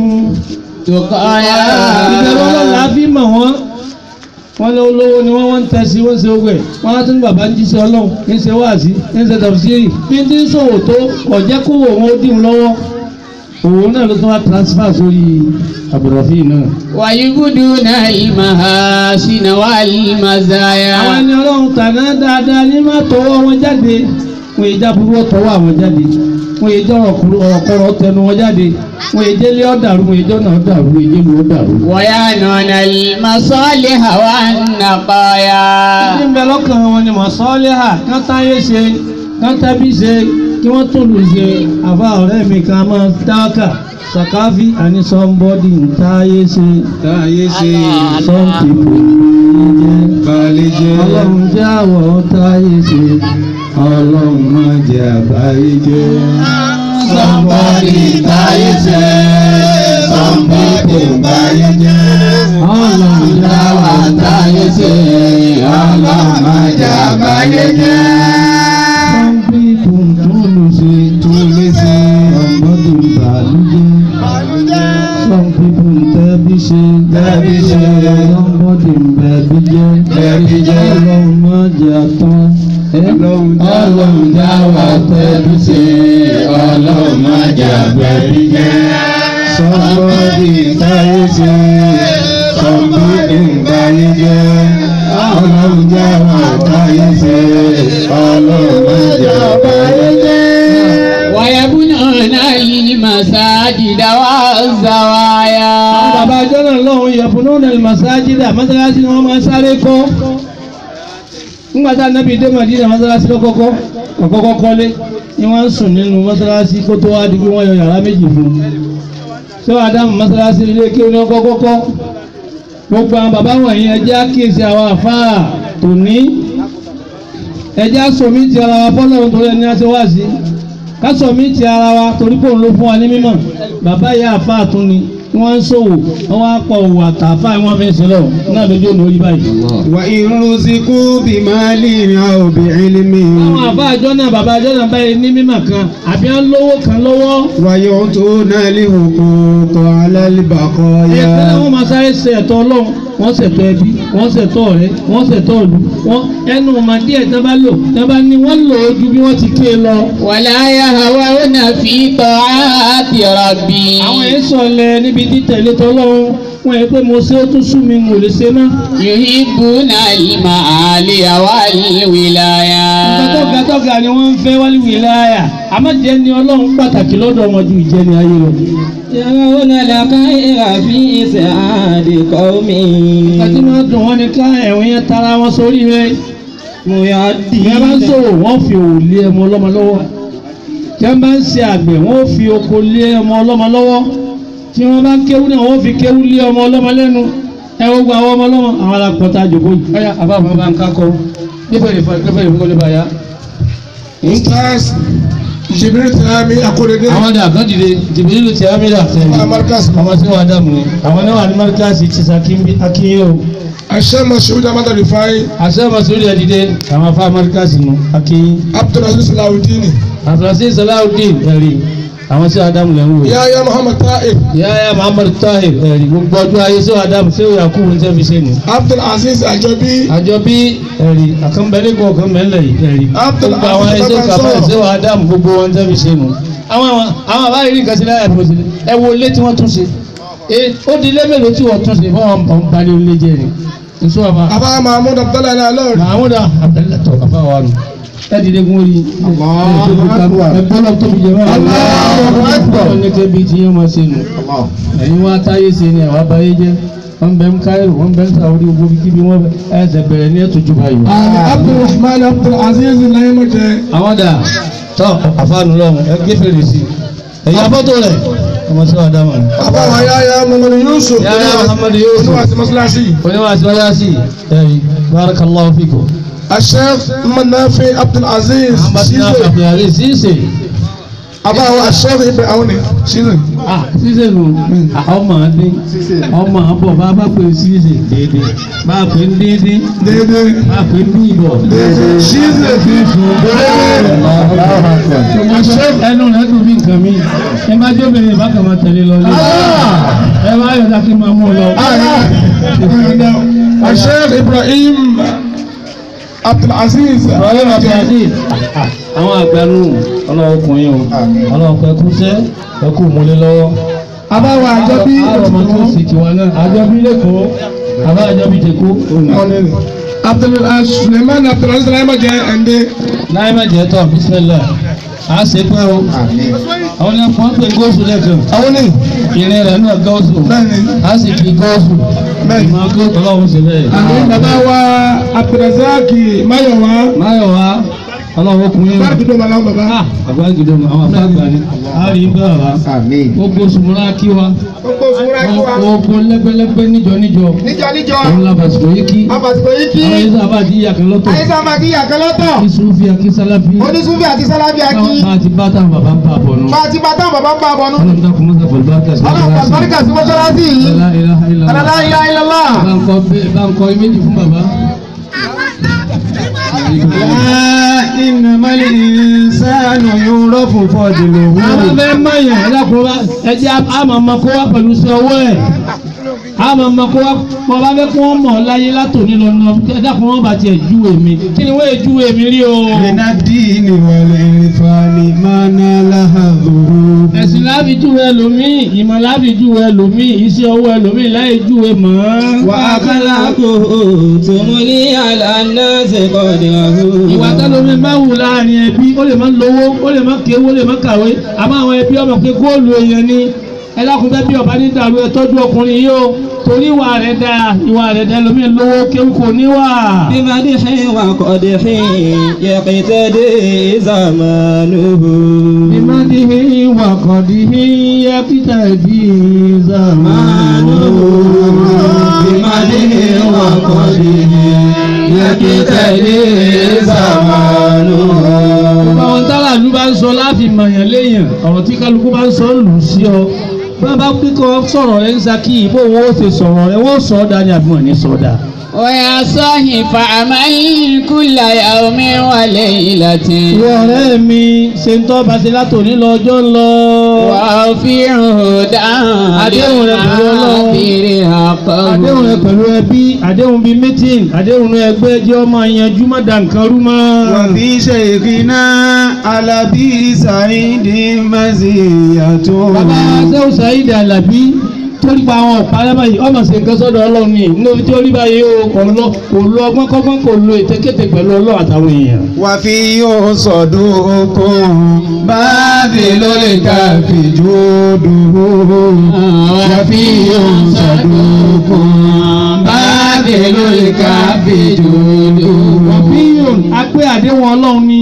D: تقايا
B: ìbẹ̀rù ọlọ́run la fi mọ̀ wọ́n wọ́n lé olówó ni wọ́n wọ́n ń tẹ̀sí wọ́n ń ṣe ogun ẹ̀ wọ́n á tún ní bàbá ń jíṣẹ́ ọlọ́run ń ṣe wáàsí ń ṣe tàbísírì bí ń ti ń ṣòwò tó ọ̀jẹ́ kó wò wọ́n ó dì wọ́n lọ́wọ́ òun náà ló tún wá transfer sórí àbùrọ̀fíì náà.
D: ويبدون المحاسن والمزايا
B: àwọn ẹni ọlọ́run tàná dáadáa ní má tọwọ́ wọn jáde wọn èyí jábúrú tọwọ́ àwọn jáde wọn èyí jọrọ ọ̀kọ̀rọ̀ tẹnu wọn jáde wọn èyí délé ọ̀dàrú wọn èyí jọ̀nà ọ̀dàrú wọn èyí jẹ́lu ọ̀dàrú.
D: ويعنون المصالح والنقايا
B: ní bẹ lọ́kàn wọn ni mọ̀sọ́lẹ́hà kán táyé ṣe kán tábí ṣe kí wọ́n tó lù ṣe àfa ọ̀rẹ́ mi kan máa dáwọ́kà sàkáfí àní somebody ń táyé ṣe
C: táyé ṣe
B: some people jẹ́
C: balẹ̀ jẹ́
B: ọlọ́run jẹ́ àwọ̀ táyé ṣe
C: ọlọ́run má jẹ́ àbáyé jẹ́.
D: Somebody táyé ṣe, some people báyé jẹ́.
B: ọlọ́run jẹ́
D: Táwa
B: àwọ̀
D: táyé ṣe, ọlọ́run má jẹ́ àbáyé jẹ́.
B: some people tún lù ṣe
C: tún lé sí
B: somebody ń bàlújẹ́ some people ń tẹ́bí ṣe
C: Tẹ́bí ṣe.
B: somebody ń bẹ̀bí jẹ́
C: Bẹ̀bí jẹ́.
B: ọlọ́run má jẹ́ àtán
C: Ọlọ́run já
D: Ọlọ́run dá wa tẹ́bí ṣe, ọlọ́run má jẹ́ àbẹ̀bí jẹ́.
C: sọ́kọ́dì táyé ṣe sọ́kọ́dì báyé jẹ́. ọlọ́run já wa táyé ṣe ọlọ́run má jẹ́ àbáyé jẹ́.
D: ويبنون المساجد والزوايا
B: bàbá ajọ́ náà lọ́hùn yẹ̀fúnú ní masájídà mọ́sálásí ni wọ́n máa ń sáré kọ́ nígbà tá nàbí dé Mádínà mọ́sálásí lọ́kọ́kọ́ ọ̀kọ́kọ́ kọ́lé ni wọ́n ń sùn nínú mọ́sálásí kó tó wá di pé wọ́n yọ yàrá méjì fún un ṣé wàá dáhùn mọ́sálásí ilé kí wọ́n kọ́kọ́ kọ́ gbogbo àwọn bàbá wọ̀nyí ẹ jẹ́ àkíyèsí àwọn àfáà tòní ẹjẹ́ àsọ̀mí ti ara wa fọ́lọ́run torí ẹni àti wá sí kásọ̀mí ti ara wa torí pé òun ló fún wa ní mímọ̀ bàbá ìyá àfa àtún ni wọ́n ń ṣòwò wọ́n wá pọ̀ òwò àtàfà wọ́n fi ń sílọ̀ náà lójú òun orí báyìí.
C: وإن رزقوا بمال أو بعلم
B: àwọn àfa àjọ náà bàbá àjọ náà báyìí ní mímọ̀ kan àbí à ń lówó kan lọ́wọ́
C: ويعطون الحقوق على
B: ẹ̀ẹ́dẹ́gbẹ́
C: البقايا
B: wọn máa sáré ṣe ẹ̀tọ́ ọlọ́run wọ́n ṣètò ẹbí wọ́n ṣètò ọ̀rẹ́ wọ́n ṣètò ìlú wọ́n ẹnu ọmọ díẹ̀ tí wọ́n bá lò tí wọ́n bá ní wọ́n lò ó ju bí wọ́n ti ké lọ.
E: ولا يهوون في طاعات ربي
B: àwọn èyí sọ̀lẹ̀ níbi títẹ̀lé tọ́lọ́run wọ́n yẹ pé mo ṣe ó tún sú mi mo lè ṣe mọ́.
E: يحبون المعالي والولايات
B: gàtọ́gà tọ́gà ni wọ́n ń fẹ́ wálé wìláyà àmọ́ jẹ́ ni ọlọ́run pàtàkì lọ́dọ̀ wọn ju ìjẹni ayé lọ.
E: يرون الخير في سعاد قوم
B: àti máa dùn wọ́n ní ká ẹ̀wọ̀n yẹn tara wọn sórí rẹ̀. bí a bá ń sòwò wọ́n fi òwò lé ọmọ ọlọ́mọ lọ́wọ́ tí a bá ń ṣe àgbẹ̀ wọ́n fi oko lé ọmọ ọlọ́mọ lọ́wọ́ tí wọ́n bá ń kéwú náà wọ́n fi kéwú lé ọmọ ọlọ́mọ lẹ́nu ẹ wo gba àwọn ọmọ ọlọ́mọ àwọn alákọ̀ọ́ta jòkó yìí. ọ̀yà àbáfọ̀ bá ń kákọ́ nífẹ̀ẹ́ nífẹ̀ẹ́ ìfowópamọ́ bá yá.
A: Ustaz Jibril Tìlámi Akóredé.
B: àwọn dà kán dìde jìbìlì ti amílà tẹ̀lé
A: Amarkas.
B: ọmọ tí wọ́n dàmú ni àwọn náà wà ní márkàsì ti sàkíńbí akínyó
A: Aṣẹ́ Mashood Amadu Rifai.
B: àṣẹ masoli ẹ̀ dìde àwọn afá márkàsì nù akínyí
A: Abdulaziz Salawudini.
B: àfúrásì salawudeen ẹ̀rí àwọn tí adamu lẹ́ ń wò
A: Yahya Muhammad Ta'ib.
B: yáyà muhammad tahir ẹ̀rí gbogbo ọjọ́ ayé sí adamu sí yakubu ní sẹ́fi sẹ́nu
A: Abdulaziz Ajobi.
B: àjọ bí ẹ̀rí àkànbẹ́lẹ́ kọ̀ ọ̀kànbẹ́lẹ̀ yìí ẹ̀rí
A: Abdul
B: gbogbo àwọn
A: Aziz
B: ẹ̀sẹ̀ kàfẹ́
A: Babansọ.
B: ẹ̀sẹ̀ adamu gbogbo wọn sẹ́fi sẹ́nu àwọn àwọn àwọn àbáyé rí nǹkan sí láyà tó ṣe ẹ wo ilé tí wọ́n tún ṣe ẹ ó di ilé mélòó tí wọ́n tún ṣe fún wọn bọ̀ ń balẹ̀ ilé jẹ́ ni nsọ́ àbá
A: Abba Mahmoud Abdullahi Nalori.
B: mahamuda abdulayi tọ́ àbá wa nù ẹ dìde kún orí ẹ gbọ́dọ̀ tóbi jẹ báyìí ọlọ́run ní kébi tí yẹn máa ṣe nù ẹ̀yin wá táyé ṣe ni àwa báyé jẹ́ wọ́n bẹ ń káyọ̀ wọ́n bẹ ń sàwọ́dí gbogbo kíbi wọ́n bẹ ẹsẹ̀ bẹ̀rẹ̀ ní ẹ̀tọ́ jù báyìí.
A: Abdulrahman Abdulaziz Nayimọ̀jẹ.
B: àwọn dà tọ́ àfáànù lọ́hùn ẹ gé fèrè sí i ẹ̀yin abọ́tò rẹ̀ ọmọ sí wàá dámọ̀ ni.
A: Bàbá wa Yahya Muhammad Yusuf.
B: Yahya Muhammad Yusuf.
A: Oníwàsí Mọ́sálásí.
B: oníwàásù wáyà sí ẹ̀yin barakallahu fikum.
A: Aṣẹ́ Manafi Abdulaziz.
B: amadina
A: Ṣíṣe.
B: àfihàn ṣíṣe.
A: Bàbá wa Aṣẹ́ Ibẹ̀ àwọn ni. Ṣíṣe.
B: ah ṣíṣe nù ọmọ dín ọmọ àbọ̀ bá bá pè ṣíṣe déédéé bá pè ń díndín
A: Dédé.
B: bá pè ń bí ìbọ̀.
A: Ṣíṣe.
B: ẹnu rẹ dùn bí nǹkan mi ẹ má jó bèrè bá kàn máa tẹ̀lé lọ lé ẹ má yọ̀ dákí máa mú un lọ.
A: Aṣẹ́ Ibrahim Abdulaziz.
B: ọ̀rẹ́ bàbá àdé àwọn àgbànú ọlọ́wọ́ kùnrin o ọlọ́wọ́ pẹ́ kúṣẹ́ ẹ kú múlé lọ́wọ́.
A: Abáwa Àjọbí.
B: àrò ọmọ tó sì tiwa náà àjọbí lẹ́kọ̀ọ́ àbá àjọbí tẹ̀kọ́.
A: Abdul Suleiman Abdulaziz Nayimọ̀jẹ Ẹ̀ndé.
B: láyé má jẹ́ tọ̀ bísímẹ́lá a ṣe pẹ́ o àwọn ní wọ́n pè góòsù lẹ́kàn
A: Àwọn ni.
B: ìrìn rẹ̀ náà góòsù
A: Bẹ́ẹ̀ni.
B: a sì fi góòsù
A: Bẹ́ẹ̀ni.
B: ìmọ̀ góòsù ọlọ́run ṣe bẹ́ẹ̀.
A: Bàbá wa Abdulrazak Mayowa.
B: máyọ̀ wá ọlọ́run ọkùnrin
A: Báàgì tó máa láwọn bàbá.
B: àgbà gidi ọmọ àwọn afáàgbà ni a rí bẹ́ẹ̀ wá gbogbo sùmùrà kí wa
A: Gbogbo ìfúnra kí wa.
B: gbogbo lẹ́gbẹ́lẹ́gbẹ́ níjọ níjọ
A: Níjọ níjọ.
B: òun la bàtìkò yìí kí
A: Àbàsìkò yìí kí.
B: àwọn yìí sábà ti yà kan lọ́tọ̀
A: Àyíṣà máa kí yàkẹ́ lọ́tọ̀.
B: kí sùnfì àkí sálábì
A: Onísúfì àti Sálábì Akí.
B: bá a ti bá táwọn bàbá ń bá a bọ̀ nù.
A: Bá a ti bá táwọn bàbá ń bá a bọ̀ nù.
B: ọlọ́run dákun mọ́tà pẹ̀lú bá a kà sí
A: Ọlọ́run pàṣípàríkà sí mọ́ṣáláṣí yìí.
B: La ilaha illallah.
A: La ilaha illallah.
B: bá ń kọ́ bẹ́ẹ̀ bá ń kọ́ méjì fún bàbá.
C: إنما الإنسان يعرف فضله
B: àwọn fẹ́ mọ̀yàn ẹlẹ́kùnrin ẹjẹ́ àmọ́ ọmọ kó wá pẹ̀lú sí ọwọ́ ẹ̀ àmọ́ ọmọ kó wá mọ bá fẹ́ kí wọ́n mọ̀ ọ́ láyé látòní lọ́nà ẹ̀dàkùn wọn bá tiẹ̀ júwe mi kí ni wọ́n yẹ júwe mi rí o.
C: من الدين والعرفان ما نال هذه
B: ẹ̀sìn láàbì júwe ẹlòmíì ìmọ̀ láàbì júwe ẹlòmíì iṣẹ́ ọwọ́ ẹlòmíì láyé júwe mọ́.
C: وأخلاقه تملي على الناس قدره
B: ìwà tẹ́lómi máa wù láàrin ẹbí ó lè má lówó ó lè má kéwó ó lè má kàwé àmọ́ àwọn ẹbí ọmọ pé góòlù èèyàn ni ẹlẹ́kùnfẹ́ bí ọba ní dàrú ẹ tọ́jú ọkùnrin yìí o torí ìwà rẹ̀ da ìwà rẹ̀ da ẹlòmíì lówó kéwú kò níwà.
C: بمدح وقدح يقتدي زمانه
B: bímádìhí wàkọ̀dìhí yẹ́kítàdì zàmánù.
C: بمدح وقدح يقتدي زمانه
B: léèyàn ọ̀rọ̀ tí kálukú bá ń sọ ń lù ú sí ọ bá bá kíkọ́ sọ̀rọ̀ rẹ ń saki bó wọn ó ṣe sọ̀rọ̀ rẹ wọ́n sọ ọ́ dá ní àbí wọn ní sọ ọ́ dá.
E: ويا صاحي فعمل كل يوم وليلة
B: ìwọ ọ̀rẹ́ mi ṣe ń tọ́ bá ṣe látòní lọ ọjọ́ ń lọ.
E: وأوفيه
B: Àdéhùn rẹ pẹ̀lú Ọlọ́run. àdéhùn rẹ pẹ̀lú ẹbí àdéhùn bíi mítìn àdéhùn ẹgbẹ́ jẹ́ ọmọ yanjú má da nǹkan rú mọ́.
C: وفي شيخنا على سعيد مزية
B: bàbá sẹ́wọ̀n Saheed Alabi torí pa àwọn ọ̀pá alábà yìí ọmọ sí nǹkan sọ́dọ̀ ọlọ́run ni níbi tí ó rí báyìí o kò lọ kò lo ọgbọ́n kọ́gbọ́n kò lo ètekéte pẹ̀lú ọlọ́run àtàwọn èèyàn.
C: وفي صدوق باذل الكف جوده وفي صدوق باذل الكف جوده
B: wọ́fíyòn apẹ́ àdéhùn ọlọ́run ni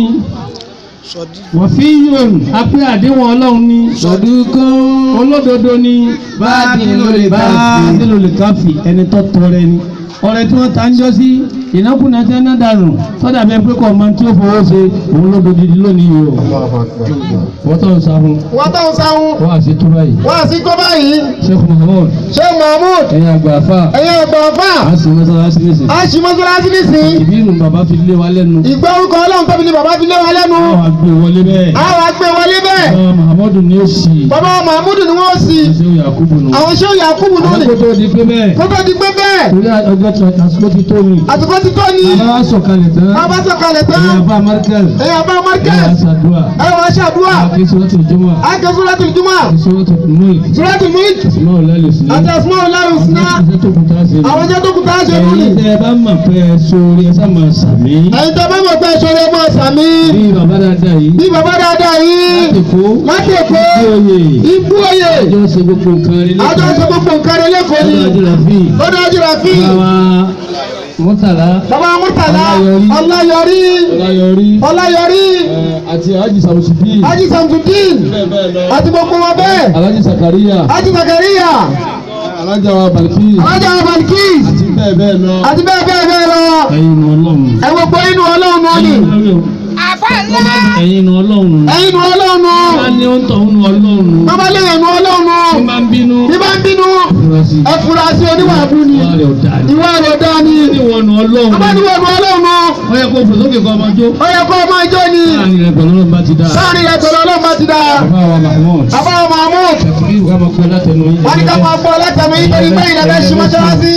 B: wọ́fíyòn apẹ́ àdéhùn ọlọ́run ni
C: صدوق
B: olódodo ni
C: Báàdìlólè káfí.
B: báàdìlólè káfí ẹni tó tọrẹ ni ọrẹ tí wọ́n ta ń jọ sí ìnákùná tí wọ́n dànù sọ́dà bẹ́ẹ̀ pé kọ́ máa tí ó fowó ṣe òun ló dodidi lónìí yìí o wọ́n tó ń sá fún
A: wọ́n tó ń sáwọn
B: wọ́n àti túbá yìí
A: wọ́n àti kọ́ báyìí
B: Sheikh Muhammad
A: Sheikh Mahmood
B: ẹ̀yin àgbà àfà
A: ẹ̀yin ọ̀gbọ̀n ọ̀fà
B: á sì mọ́sálásí nìsín
A: a ṣì mọ́sálásí nísìn
B: ìbínú bàbá fi lé wa lẹ́nu
A: ìgbà orúkọ ọlọ́run tóbi ni bàbá fi lé wa lẹ́nu
B: àwọn àgbè wọlé bẹ́ẹ̀
A: a wá gbé wọlé bẹ́ẹ̀
B: àwọn Muhammadu ni ó sì
A: bàbá Mahmood ni wọ́n sì
B: ṣe Yakubu nù
A: àwọn Sheikh Yakubu lónìí
B: àkókò tó di pé bẹ́ẹ̀
A: kó tó di pé bẹ́ẹ̀
B: torí ọjọ́ tó àsìkò ti tó mi
A: àsìkò ti tó ní
B: bàbá wa sọ̀kalẹ̀ tán
A: bàbá sọ̀kalẹ̀ tán
B: ẹ̀yin àbá Markaz
A: ẹ̀yin àbá
B: ẹ̀yin
A: Markaz
B: àṣàdúrà
A: ẹ̀yin wá ṣàdúrà
B: àkè sọ́tò jọmọ́
A: àkẹ́ Suratul Jumu'ah
B: àkè sọ́tò múlì
A: Suratul Mulk
B: àsìmọ́ ọ̀lẹ́lẹ̀ sílẹ̀
A: àti Asmaul Husna
B: àwọn tó kúta ṣe
A: àwọn jẹ́ tó kù tá a ṣe lónìí
B: ẹ̀yin tẹ́ ẹ bá mọ̀ pé ẹ sórí ẹ sá máa sàmí
A: ẹ̀yin tó bá mọ̀ pé ṣọlẹ̀ mọ́ sàmí
B: bí bàbá dáadáa yìí
A: bí bàbá dáadáa yìí
B: láti kó
A: láti èkó
B: oyè
A: ibú oyè
B: àjọ ṣe gbogbo nǹkan rí
A: àjọ
B: lẹ́kọ̀ọ́
A: sọ gbogbo nǹkan rẹ lẹ́kọ̀ọ́ ni
B: ọjọ́ àjọyọ̀ fi
A: lọ́dọ̀ ajúra fi
B: bàbá mọ́tàlá
A: bàbá Murtala
B: Ọláyọrí.
A: Ọláyọrí
B: ọláyọrí
A: Ọláyọrí
B: ẹ̀, àti alájì sàmùsùdí
A: Haji Samsudeen
B: bẹ́ẹ̀ bẹ́ẹ̀ lọ
A: àti gbogbo wọn bẹ́ẹ̀
B: alájì sàkàríyà
A: Haji Zakariya
B: alájà wa balkis
A: alájà Balkis
B: àti bẹ́ẹ̀ bẹ́ẹ̀ lọ
A: àti bẹ́ẹ̀ bẹ́ẹ̀ bẹ́ẹ̀ lọ
B: ẹ̀yin nu ọlọ́run
A: ẹ gbogbo inú ọlọ́run náà ni
B: ẹ̀yin nu ọlọ́run
A: ẹ̀yin nu ọlọ́run
B: bá ní ó ń tọ̀ ń nu ọlọ́run
A: bàbá lẹ́yìn nu ọlọ́run
B: tí máa ń bínú
A: bí bá ń bínú
B: fura sí
A: ẹ fura sí oníwà abú ni
B: wà rẹ̀ ọ̀dà ni
A: ìwà rẹ̀ dá ni
B: ní wọn nu ọlọ́run
A: bàbá ni wọ́n nu ọlọ́run
B: ó yẹ kó fòsókè kọ́ ọmọ jó
A: ó yẹ kó ọmọ ìjọ ni
B: láàrin rẹ̀ pẹ̀lú ọlọ́run bá ti dáa
A: sáàrin rẹ̀ pẹ̀lú ọlọ́run bá ti dá
B: bàbá wa mahmoud
A: bàbá wa Mahmood
B: ṣèkìlì ìwà máa kọ́ látẹnu yín
A: wọ́n ní ká máa gbọ́ látàmì nítorí pé ìlẹ̀ ṣí mọ́ṣáláṣí.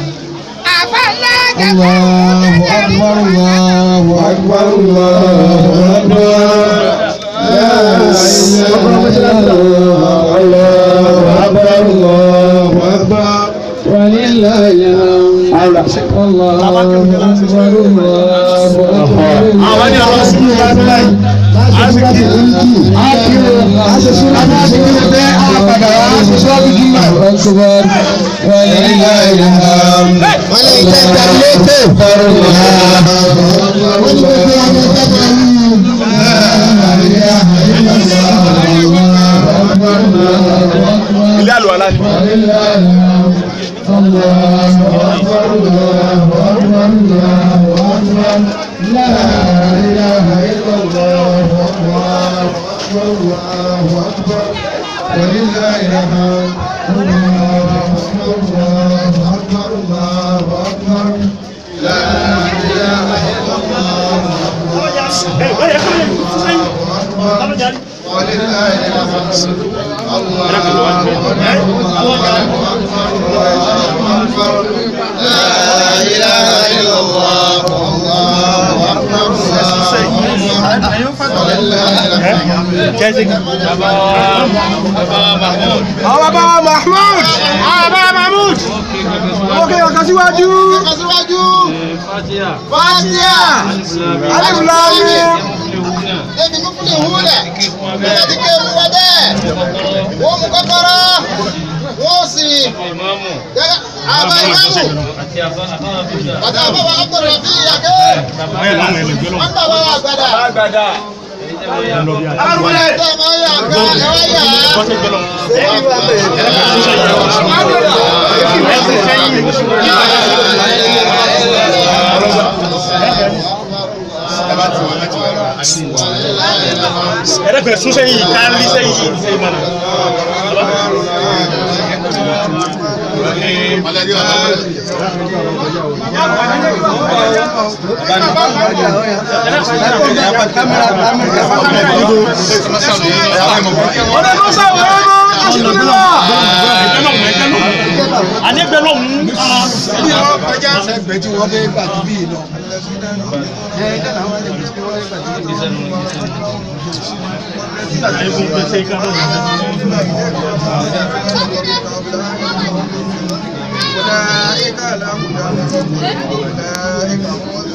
C: الله أكبر الله أكبر الله أكبر لا إله إلا الله الله أكبر الله أكبر ولله الحمد الله أكبر الله أكبر أكبر ولله الحمد أكبر
F: ilé àlùwàlá ni.
A: àwọn bàbá wa Mahmood àwọn bàbá wa Mahmood ókè ọ̀kan síwájú ọ̀kan síwájú Fatiha Alif Lam Mim.
G: Ebi mufuli wúlẹ̀, nígbà tí kéwù wọ bẹ́ẹ̀, wọ́n mú kọ́kọ́rọ́, wọ́n sì gẹ́gẹ́ àbá ìmáàmù àti àbáwá ọkùnrin fi yàgé. Wọ́n gbà wá àgbàdà. Arúgbó tẹ̀ máa ń yà gbà ẹ̀wá yà á.
F: ẹ̀dẹ́gbẹ̀ẹ́ sún sẹ́yìn ká rí sẹ́yìn sẹ́yìn mọ́nà.
A: ọ̀dọ́ tó sáwọ́ ẹ̀rọ aṣíkúnlá.
F: ànígbẹ́ lọ́hùn
A: bí wọ́n kọjá sẹ́gbẹ̀ẹ́ tí wọ́n fẹ́ gbà tí bí lọ. ẹ ẹ dáná wọn lè bí wọ́n fẹ́ gbà tí bí lọ. أولئك لهم أولئك هم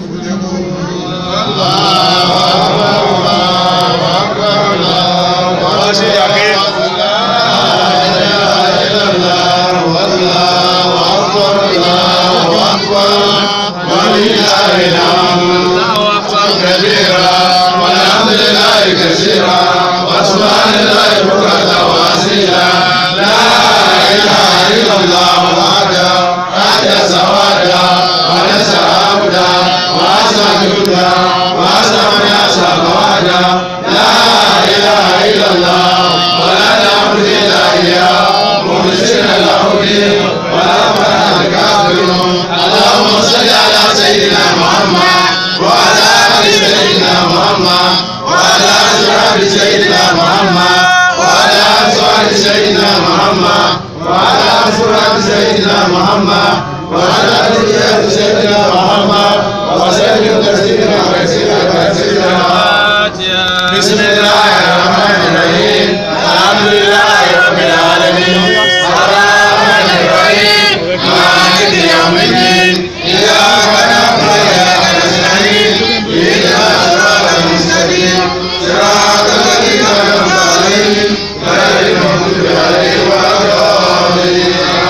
D: بسم الله الرحمن الرحيم الحمد لله رب العالمين الرحمن الرحيم مالك يوم الدين إياك نعبد وإياك نستعين اهدنا الصراط المستقيم صراط الذين أنعمت عليهم غير المغضوب عليهم ولا الضالين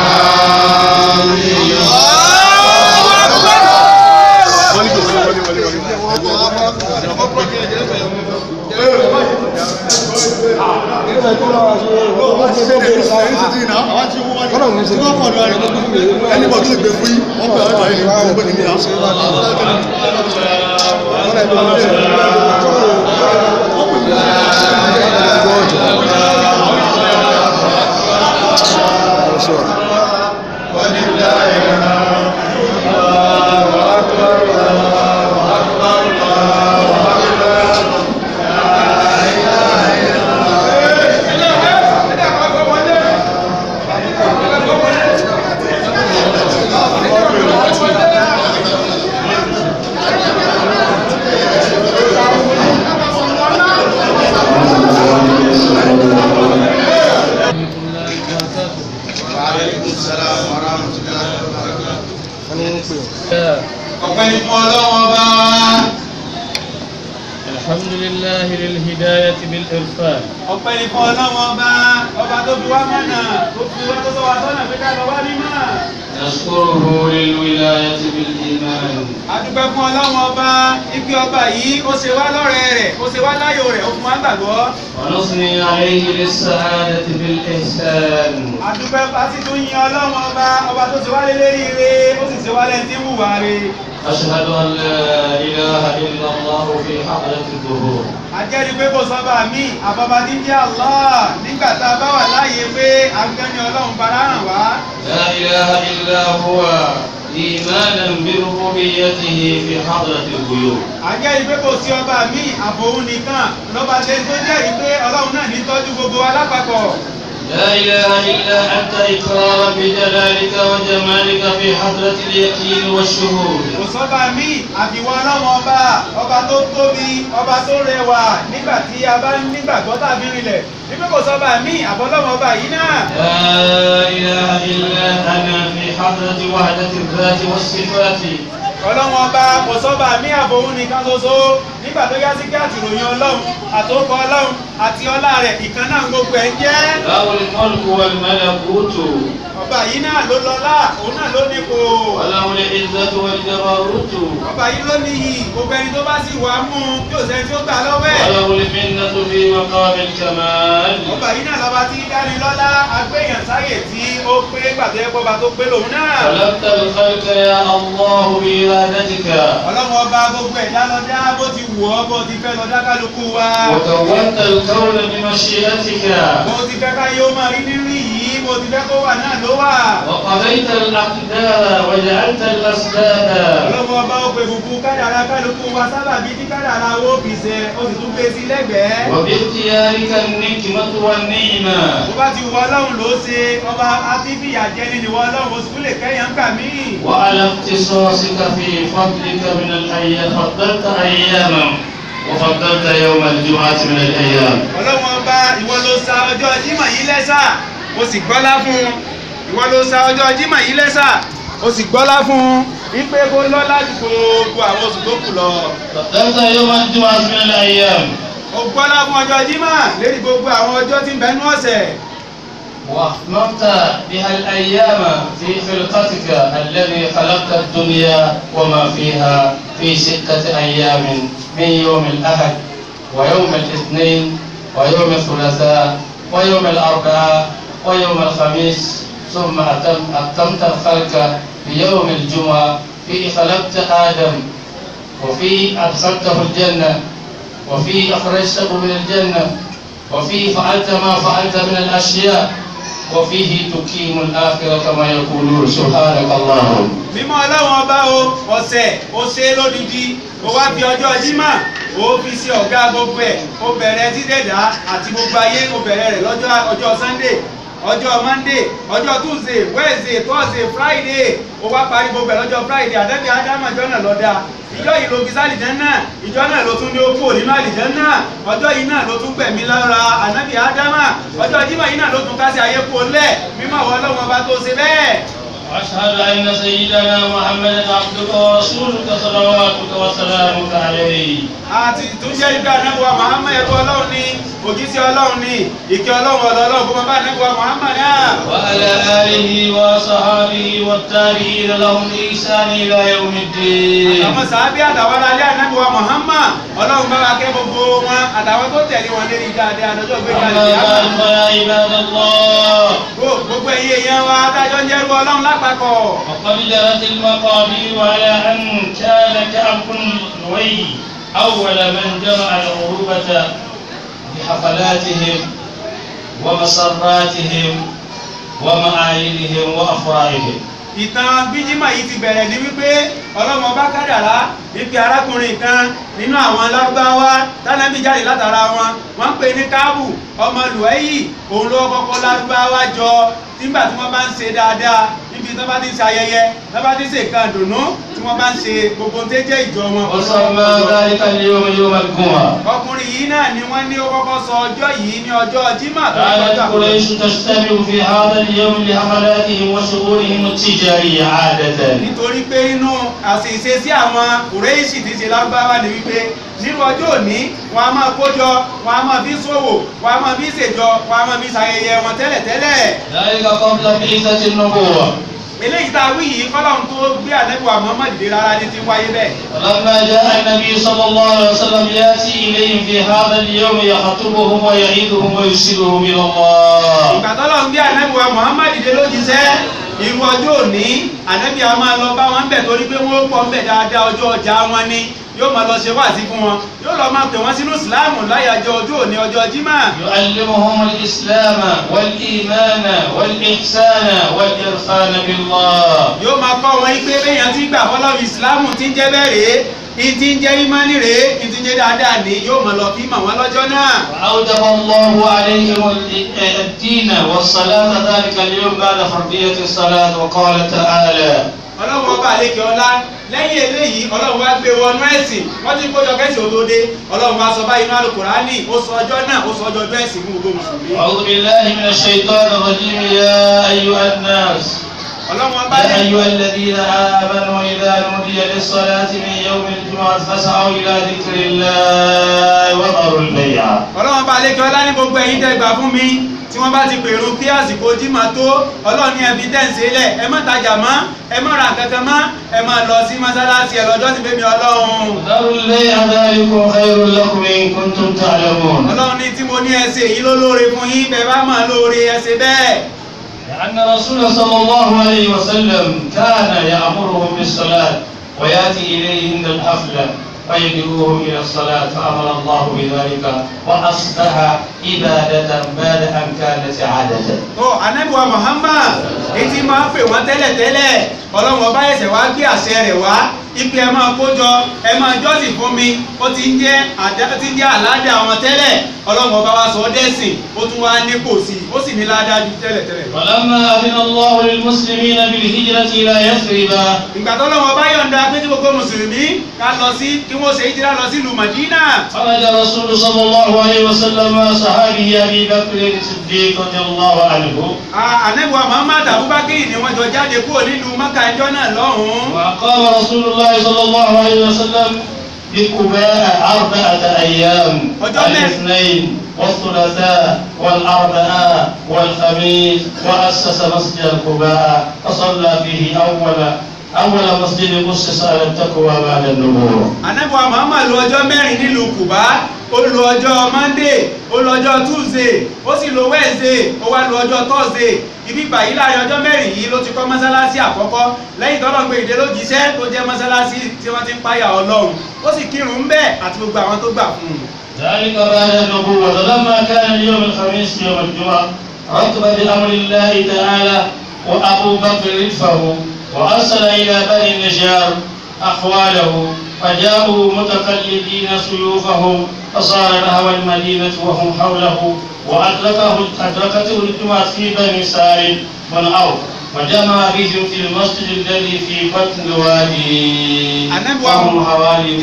D: آمين
A: ẹni bọ̀ tó lè gbé fún yín wọ́n pẹ̀lú àgbà yìí wọ́n gbé nìyí náà.
D: ọpẹ́ ní fún ọlọ́wọ́n bá wa.
E: الحمد لله للهداية بالإرفان
D: ọpẹ́ ní fún ọlọ́wọ́n bá ọba tó fi wá mọ̀nà tó fi wá tó sọ wá sọ́nà pé ká lọ wá mímọ́.
E: نشكره للولاية بالإيمان
D: adúpẹ́ fún ọlọ́wọ́n ọba ibi ọba yìí ó ṣe wá lọ́rẹ̀ẹ́ rẹ̀ ó ṣe wá láyò rẹ̀ ó fún wa gbàgbọ́.
E: ونثني عليه للسعادة بالإحسان
D: adúpẹ́ bá sì tún yin ọlọ́wọ́n ọba ọba tó ṣe wá lélẹ́rìí ire ó sì ṣe wá lẹ́ni tí ń wùwà re.
E: أشهد أن لا إله إلا الله في حضرة الظهور
D: ajẹ́rìí pé kò sọ́ba mi àbọ̀bá tí ń jẹ́ Allah nígbà tá a bá wà láàyè pé agbẹ́ni ọlọ́run fara hàn wá.
E: لا إله إلا هو إيمانا بربوبيته في حضرة الغيوب
D: ajẹ́rìí pé kò sí ọba mi àfòun nìkan lọ́ba tẹ́ tó jẹ́rìí pé ọlọ́run náà ní tọ́jú gbogbo wa lápapọ̀.
E: لا إله إلا أنت إقرارا بجلالك وجمالك في حضرة اليقين والشهود
D: kò sọ́ba mi àfiwọ́ ọlọ́run ọba ọba tó tóbi ọba tó rẹwà nígbà tí a bá nígbàgbọ́ tàbí rinlẹ̀ wípé kò sọ́ba mi àbọ̀lọ́run ọba yìí náà.
E: لا إله إلا أنا في حضرة وحدة الذات والصفات
D: ọlọ́run ọba kò sọ́ba mi àfòun nìkan ṣoṣo nígbà tó yá sí kí àtìròyìn ọlọ́run àtòkọ ọlọ́run àti ọlá rẹ̀ ìkan náà gbogbo ẹ̀ ń jẹ́.
E: له الملك والملكوت
D: ọba yìí náà ló lọ́lá òun náà ló nípò.
E: وله العزة والجبروت
D: ọba yìí ló níyì gbogbo ẹni tó bá sì wà mú un yóò sẹ́ni tí ó gbà lọ́wọ́ ẹ̀.
E: وله المنة في مقام الكمال
D: ọba yìí náà lọ́ba tí dáni lọ́lá agbéyàn sáyè tí ó pé gbàtọ́ ẹ̀kọ́ ọba tó pé lòun náà.
E: خلقت الخلق يا الله بإرادتك
D: ọlọ́run ọba gbogbo ẹ̀dá lọ́dá bó ti wù wù ọ́ bó ti fẹ́ lọ dákàlùkù wa.
E: وكونت الكون بمشيئتك
D: bó ti fẹ́ ká yóò máa rí nínú yìí bó ti fẹ́ kó wà náà ló wà.
E: وقضيت الأقدار وجعلت الأسباب
D: ọlọ́wọ́ ọba ó pe gbogbo kádàrá kálukú wa sábàbí tí kádàrá wo fi ṣe ó sì tún gbé sí lẹ́gbẹ̀ẹ́.
E: وباختيارك النكمة والنعمة
D: bó bá ti wọ ọlọ́run ló ṣe ọba àtìfìyà jẹni ni wọ ọlọ́run oṣù tó lè kẹ́yàn gbà mí.
E: وعلى اختصاصك في فضلك من الأيام فضلت أياما وفضلت يوم الجمعة من الأيام
D: ọlọ́run ọba ìwọ ló sa ọjọ́ jímọ̀ yìí lẹ́sà ó sì gbọ́lá fún un ìwọ ló sa ọjọ́ jímọ̀ yìí lẹ́sà ó sì gbọ́lá fún un ipe kó lọ́lá ju gbogbo àwọn oṣù tó kù lọ.
E: فضلت يوم الجمعة من الأيام
D: ó gbọ́lá fún ọjọ́ jímọ̀ lérí gbogbo àwọn ọjọ́ tí ń bẹnu ọ̀sẹ̀.
E: وأتممت بها الأيام في خلقتك الذي خلقت الدنيا وما فيها في ستة أيام من يوم الأحد ويوم الاثنين ويوم الثلاثاء ويوم الأربعاء ويوم الخميس ثم أتم أتمت الخلق بيوم الجمعة في خلقت آدم وفي أدخلته الجنة وفي أخرجته من الجنة وفيه فعلت ما فعلت من الأشياء وفيه تقيم الآخرة كما يقولون سبحانك اللهم
D: mímọ́ ọlọ́run ọba o ọ̀sẹ̀ ó ṣe é lódìdí ó wá fi ọjọ́ jímọ̀ ó fi ṣe ọ̀gá gbogbo ẹ̀ ó bẹ̀rẹ̀ dídẹ̀dá àti gbogbo ayé ó bẹ̀rẹ̀ rẹ̀ lọ́jọ́ ọjọ́ sunday ọjọ́ monday ọjọ́ tuesday wednesday thursday friday ó wá parí gbogbo ẹ̀ lọ́jọ́ friday àdẹ́bí ádámà ìjọ náà lọ́dà ìjọ yìí ló fi sálìjẹ́ náà ìjọ náà ló tún ní ó kúrò nínú àlìjẹ́ náà ọjọ́ yìí náà ló tún gbẹ̀mí lára ànábì ádámà ọjọ́ jímọ̀ yìí náà ló tún kásẹ̀ ayé kó lẹ̀ mímọ́ àwọn ọlọ́run ọba tó ṣe bẹ́ẹ̀.
E: وأشهد أن سيدنا محمدا عبدك ورسولك صلواتك وسلامك عليه
D: àti ìtúnjẹ́ ibi ànábùwà muhammed ẹ̀kọ́ ọlọ́run ní òjíṣẹ́ ọlọ́run ní ìkẹ́ ọlọ́run ọ̀dọ̀ ọlọ́run kó máa bá ànábùwà muhammed náà.
E: وعلى آله وصحابه والتابعين لهم بإحسان إلى يوم الدين
D: àwọn sàábí àtàwọn alẹ́ ànábùwà muhammed ọlọ́run bá wa kẹ́ gbogbo wọn àtàwọn tó tẹ̀lé wọn lérí dáadáa lọ́jọ́ gbé
E: أما
D: kalẹ̀
E: بعد فيا عباد الله
D: gbogbo ẹ̀yin èèyàn wa adájọ́ ń jẹ́rú ọlọ́run lápapọ̀.
E: وقد جرت المقادير على أن كان كعب بن لؤي أول من جمع العروبة بحفلاتهم ومسراتهم ومعايدهم وأفراحهم
D: ìtàn bíjímà yìí ti bẹ̀rẹ̀ ní wípé ọlọ́mọ bá kádàrá wípé arákùnrin kan nínú àwọn lárúbáwá tánàbí jáde látara wọn wọ́n ń pè ní káàbù ọmọ lùwẹ́yì òun ló kọ́kọ́ lárúbáwá jọ nígbà tí wọ́n bá ń ṣe dáadáa níbi tí wọ́n bá ti ń ṣe ayẹyẹ tí wọ́n bá ti ń ṣe nǹkan dùnú tí wọ́n bá ń ṣe gbogbo tó jẹ́ ìjọ wọn.
E: وسمى ذلك اليوم يوم الجمعة
D: ọkùnrin yìí náà ni wọ́n ní ó kọ́kọ́ sọ ọjọ́ yìí ní ọjọ́ jímà tó ń
E: كانت
D: kọjá.
E: قريش تجتمع في هذا اليوم لحفلاتهم وشؤونهم التجارية عادة
D: nítorí pé nínú àṣìṣe sí àwọn kùrẹ́ìṣì tí ṣe lágbára ni wípé nínú ọjọ́ òní wọn a máa kójọ wọn a máa fi ṣòwò wọn a máa fi ṣèjọ wọn a máa fi ṣayẹyẹ wọn tẹ́lẹ̀tẹ́lẹ̀
E: ذلك قبل بعثة النبوة
D: eléyìí tá a wí yìí kọ́lọ́run tó gbé ànẹ́bùwà Muhammad dé rárá ní ti wáyé bẹ́ẹ̀
E: فلما جاء النبي صلى الله عليه وسلم يأتي إليهم في هذا اليوم يخطبهم ويعيدهم ويرسلهم إلى الله
D: ìgbà tọ́lọ́run gbé ànẹ́bùwà Muhammad dé lójíṣẹ́ irú ọjọ́ òní ànẹ́bì a máa lọ bá wọn bẹ̀ torí pé wọ́n pọ̀ ń bẹ̀ dáadáa ọjọ́ ọjà wọn ni yóò máa lọ ṣe wáàsí fún wọn yóò lọ máa pè wọ́n sínú ìsìláàmù láyàjọ ọjọ́ òní ọjọ́ jímà
E: يعلمهم الإسلام والإيمان والإحسان والإرفان بالله
D: yóò máa kọ́ wọn pé béèyàn ti gbà fọlọ́run ìsìláàmù ti ń jẹ́ bẹ́ẹ̀ rèé ìtì ń jẹ́ ìmánì rèé ìtì ń jẹ́ dáadáa ní yóò máa lọ fi mọ̀ wọ́n lọ́jọ́ náà.
E: وأوجب الله عليهم ال- الدين والصلاة ذلك اليوم بعد فرضية الصلاة وقال تعالى
D: ọlọ́run ọba àlekè ọlá lẹ́yìn eléyìí ọlọ́run wá gbé wọnú ẹ̀sìn wọ́n ti kójọ kẹ́sì òdòdó ọlọ́run wá sọ báyìí nínú àlùkùránì ó sọ ọjọ́ náà ó sọ ọjọ́ ọjọ́ ẹ̀sìn fún gbogbo mùsùlùmí.
E: أعوذ بالله من الشيطان الرجيم يا أيها الناس
D: ọlọ́run ọba
E: يا
D: lẹ́yìn
E: أيها الذين آمنوا إذا نودي للصلاة من يوم الجمعة فاسعوا إلى ذكر الله وذروا البيع
D: ọlọ́run ọba àlekè ọlá ní gbogbo ẹ̀yin tẹ́ gbà fún mi tí wọ́n bá ti pèrò kí àsìkò jímọ̀ tó ọlọ́run ní ẹbí tẹ̀sí lẹ̀ ẹ má tajà mọ́ ẹ má ra kankan mọ́ ẹ má lọ sí mọ́sálásí ẹ lọ́jọ́ sí bẹ́mi ọlọ́run.
E: وذروا البيع ذلكم خير لكم إن كنتم تعلمون
D: ọlọ́run ní tí mo ní ẹsẹ̀ èyí ló lóore fún yín bẹ́ẹ̀ bá máa lóore ẹsẹ̀ bẹ́ẹ̀.
E: لأن الرسول صلى الله عليه وسلم كان يأمرهم بالصلاة ويأتي إليهم الحفلة ويدعوهم إلى الصلاة فأمر الله بذلك وأصبح عبادة بعد أن كانت عادة
D: tó anabiwa muhammad etí máa ń pè wọ́n tẹ́lẹ̀tẹ́lẹ̀ ọlọ́run ọba ẹ̀sẹ̀ wá gbé àṣẹ rẹ̀ wá ipe ẹ máa kójọ ẹ máa jọ́sìn fún mi ó ti ń jẹ́ àdá ti ń jẹ́ àládà àwọn tẹ́lẹ̀ ọlọ́run ọba wa sọ ọ́ dẹ́sìn ó tún wá nípò sí i ó sì ní ládàá ju tẹ́lẹ̀tẹ́lẹ̀ lọ.
E: ولما أذن الله للمسلمين بالهجرة إلى يثرب
D: ìgbà tó lọ́wọ́ bá yọ̀ǹda pé tí gbogbo mùsùlùmí ká lọ sí kí wọ́n ṣe ìjìlá lọ sí ìlú madina
E: خرج الرسول صلى الله عليه وسلم مع صحابه أبي بكر الصديق رضي الله عنه
D: anabiwa muhammad abubakar ni wọ́n jọ jáde kúrò nílùú maka ẹjọ́ náà lọ́hùn-ún
E: وأقام رسول الله صلى الله عليه وسلم بقباء أربعة أيام
D: وجمع.
E: الاثنين والثلاثاء والأربعاء والخميس وأسس مسجد القباء فصلى فيه أول أول مسجد أسس على التقوى بعد النبوة
D: anabiwa muhammad lu ọjọ́ mẹ́rin nílùú kuba ó lu ọjọ́ monday ó lu ọjọ́ tuesday ó sì lu wednesday ó wá lu ọjọ́ thursday ibi báyìí láàrin ọjọ́ mẹ́rin yìí ló ti kọ́ mọ́sálásí àkọ́kọ́ lẹ́yìn tọ́lọ́ pé ìdè ló jíṣẹ́ tó jẹ́ mọ́sálásí tí wọ́n ti ń páyà ọlọ́run ó sì kírun ń bẹ́ẹ̀ àti gbogbo àwọn tó gbà fún un.
E: ذلك بعد النبوة لما كان اليوم الخميس يوم الجمعة رتب بأمر الله تعالى وأبو بكر رفه وأرسل إلى بني النجار أحواله فجاءوا متقلدين سيوفهم فصار نهو المدينة وهم حوله وأدركه أدركته الجمعة في بني سالم بن عوف وجمع بهم في المسجد الذي في بطن الوادي
D: النبي
E: وهم حوالي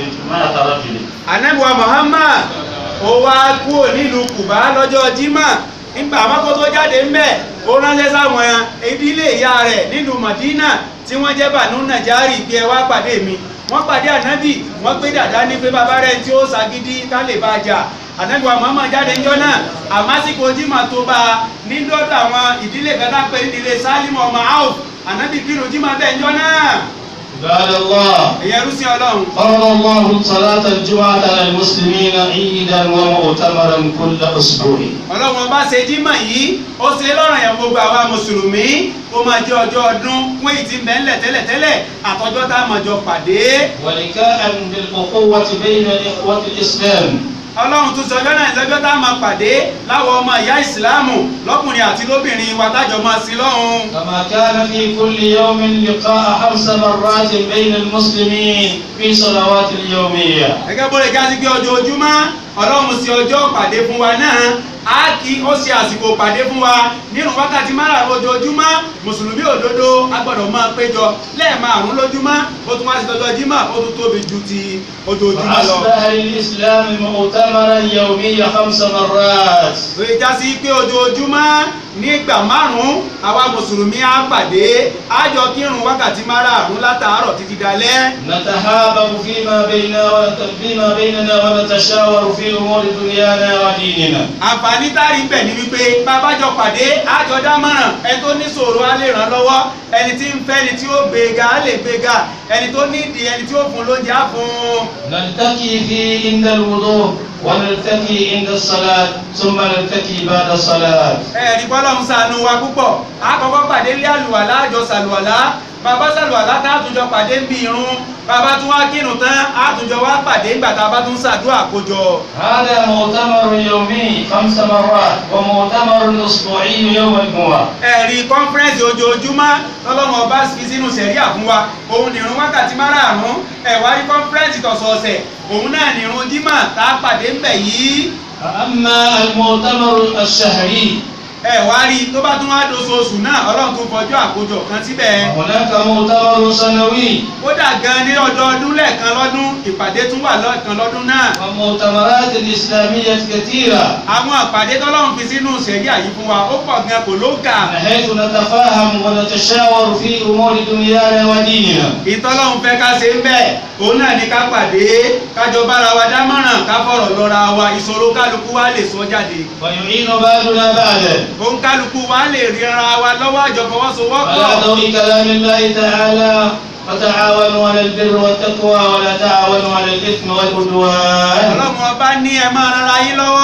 E: 100 رجل
D: anabiwa muhammad ó wá kúrò nílùú kuba lọ́jọ́ jimá nígbà àmọ́kó tó jáde ń bẹ̀ ó ránṣẹ́ sáwọn ìdílé ìyá rẹ̀ nílùú madina tí wọ́n jẹ́ bànú nàjárì bí ẹ wá pàdé mi wọ́n pàdé ànábì wọ́n gbé dàda ní pé bàbá rẹ̀ tí ó ṣàgídí ká lè bá jà ànábìwa muhammad jáde ńjọ́ náà àmásìkò jimá tó bá a ní dọ́dọ̀ àwọn ìdílé kan tá pé ìdílé sálímù ọmọ áùf ànábì kírun jimá bẹ́ẹ̀ ńjọ́ náà
E: عباد الله
D: ìyẹn rúsí ọlọ́run
E: فرض الله صلاة الجمعة على المسلمين عيدا ومؤتمرا كل أسبوع
D: ọlọ́run ọba ṣe jímọ̀ yìí ó ṣe lọ́rọ̀ yẹn gbogbo àwa mùsùlùmí ó máa jẹ́ ọjọ́ ọdún fún èyí tí ń bẹ ńlẹ̀ tẹ́lẹ̀tẹ́lẹ̀ àtọjọ́ tá a máa jọ pàdé
E: ولكاء بالأخوة بين إخوة الإسلام
D: ọlọ́run tún sọ ọjọ́ náà lọ́jọ́ tá a máa pàdé láwọn ọmọ ìyá ìsìláàmù lọ́kùnrin àti lóbìnrin wa tájọ máa sí lọ́hùn
E: كما كان في كل يوم لقاء خمس مرات بين المسلمين في صلوات اليومية
D: gẹ́gẹ́ bó lè já sí pé ojoojúmọ́ ọlọ́run ṣe ọjọ́ pàdé fún wa náà á kí ó ṣe àsìkò pàdé fún wa nínú wákàtí márùn-ún ojoojúmọ́ mùsùlùmí òdodo a gbọ́dọ̀ máa péjọ lẹ́ẹ̀márùn-ún lójúmọ́ ó tún wá sí ọjọ́ jímọ̀ ó tún tóbi ju ti ojoojúmọ́ lọ.
E: فأصبح للإسلام مؤتمرا يوميا خمس مرات
D: lóye já sí pé ojoojúmọ́ nígbà márùn-ún àwa mùsùlùmí á pàdé á jọ kírun wákàtí márùn-ún látàárọ̀ títí dalẹ́.
E: نتحابب فيما بيننا ونت- فيما بيننا ونتشاور في أمور دنيانا وديننا
D: àǹfààní táàrí ń bẹ̀ ni wípé bàbá jọ pàdé àjọ dámọ̀ràn ẹni tó ní sòrò á lè ràn lọ́wọ́ ẹni tí ń fẹ́ ẹni tí ó gbéga á lè gbéga ẹni tó nídìí ẹni tí ó fún lóúnjẹ á fún un.
E: نلتقي في عند الوضوء ونلتقي عند الصلاة ثم نلتقي بعد الصلاة
D: ẹ̀rí bọ́lọ́hún ṣàánú wa púpọ̀ àkọ́kọ́ pàdé lé àlùwàlá àjọ sàlùwàlá bàbá sàlùwàlá tá a tún jọ pàdé ń bí irun bàbá tún wá kírun tán a tún jọ wá pàdé ńgbà tá a bá tún ṣàdúrà àkójọ.
E: هذا مؤتمر يومي خمس مرات ومؤتمر أسبوعي يوم الجمعة
D: ẹ̀rí kọ́nfẹ́rẹ́nsì ojoojúmọ́ lọ́lọ́mọ ọba fi sínú sẹ̀ríà fún wa òun nìrun wákàtí márààrún ẹ̀wá rí kọ́nfẹ́rẹ́nsì tọ̀sọ̀ọ̀sẹ̀ òun náà nìrun dímà tá a pàdé ń bẹ̀ yìí
E: أما المؤتمر الشهري
D: ẹ̀wá rí tó bá tún wá doṣooṣù náà ọlọ́run tó fọjú àkójọ kan síbẹ̀
E: هناك مؤتمر سنوي
D: kódà gan ní ọdọọdún lẹ́ẹ̀kan lọ́dún ìpàdé tún wà lẹ́ẹ̀kan lọ́dún náà
E: ومؤتمرات إسلامية كثيرة
D: àwọn àpàdé tọ́lọ́run fi sínú sẹ̀ríà yìí fún wa ó pọ̀ gan kò ló kà
E: بحيث نتفاهم ونتشاور في أمور دنيانا وديننا
D: ìtọ́lọ́run fẹ́ ká ṣe ń bẹ̀ òun náà ní ká pàdé kájọ bára wa dámọ̀ràn ká fọ̀rọ̀ lọ́ra wa ìṣòro kálukú wa lè sọ jáde
E: ويعين بعضنا بعضا
D: òun kálukú wa lè ríra wa lọ́wọ́ àjọ fọwọ́sowọ́pọ̀
E: على ضوء كلام الله تعالى وتعاونوا على البر والتقوى ولا تعاونوا على الإثم والعدوان
D: ọlọ́run ọba ní ẹ máa rara yín lọ́wọ́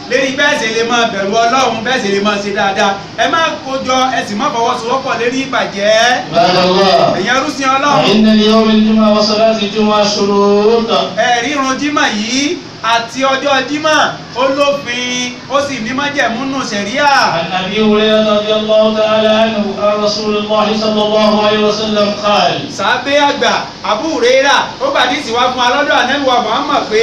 D: lérí bẹ́ẹ̀ sì lè máa bẹ̀rù ọlọ́run bẹ́ẹ̀ sì lè máa ṣe dáadáa ẹ má kójọ ẹ sì má fọwọ́sowọ́pọ̀ lérí ìbàjẹ́
E: عباد الله
D: ẹ̀yin ẹrúsìn ọlọ́run
E: فإن ليوم الجمعة وصلاة الجمعة شروط
D: ẹ̀rí irun jímọ̀ yìí àti ọjọ́ jímọ̀ ó lófin ó sì ní májẹ̀múnú ṣẹ̀ríà
E: عن أبي هريرة رضي الله تعالى عنه عن رسول الله صلى الله عليه وسلم قال
D: sàbẹ́ àgbà Abu Huraira ó gbàdí ìsìwá fún alọ́dọ̀ ànẹ́lùwà Muhammad pé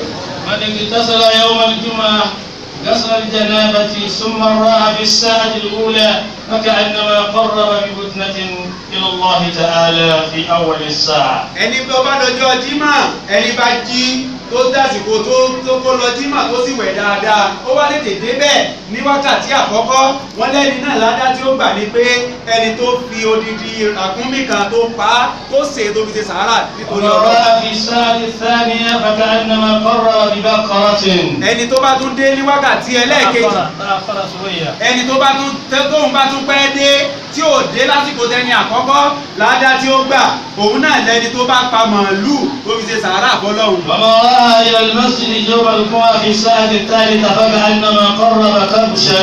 E: من اغتسل يوم الجمعة غسل الجنابة ثم راح في الساعة الأولى فكأنما قرب ببدنة إلى الله تعالى في أول الساعة
D: ẹni tó bá dọjọ́ jímọ̀ ẹni bá jí tó dásìkò tó tó kó lọ jímọ̀ tó sì wẹ̀ dáadáa ó wá tètè débẹ̀ ní wákàtí àkọ́kọ́ wọ́n lẹ́ni náà ládá tí ó gbà ní pé ẹni tó fi odidi ràkúnmí kan tó pa á tó sè é tó fi ṣe sàárà nítorí
E: ومن
D: ọlọ́run
E: راح في الساعة الثانية فكأنما قرب ببقرة
D: ẹni tó bá tún dé ní wákàtí ẹlẹ́ẹ̀kejì
E: تأخر شوية
D: ẹni tó bá tún tẹ- tóun bá tún pẹ́ dé tí ò dé lásìkò tẹni àkọ́kọ́ ládá tí ó gbà òun náà lẹni tó bá pa màálù tó fi ṣe sàárà fọlọ́hun
E: ومن راح إلى المسجد يوم الجمعة في الساعة الثالثة فكأنما قرب كبشا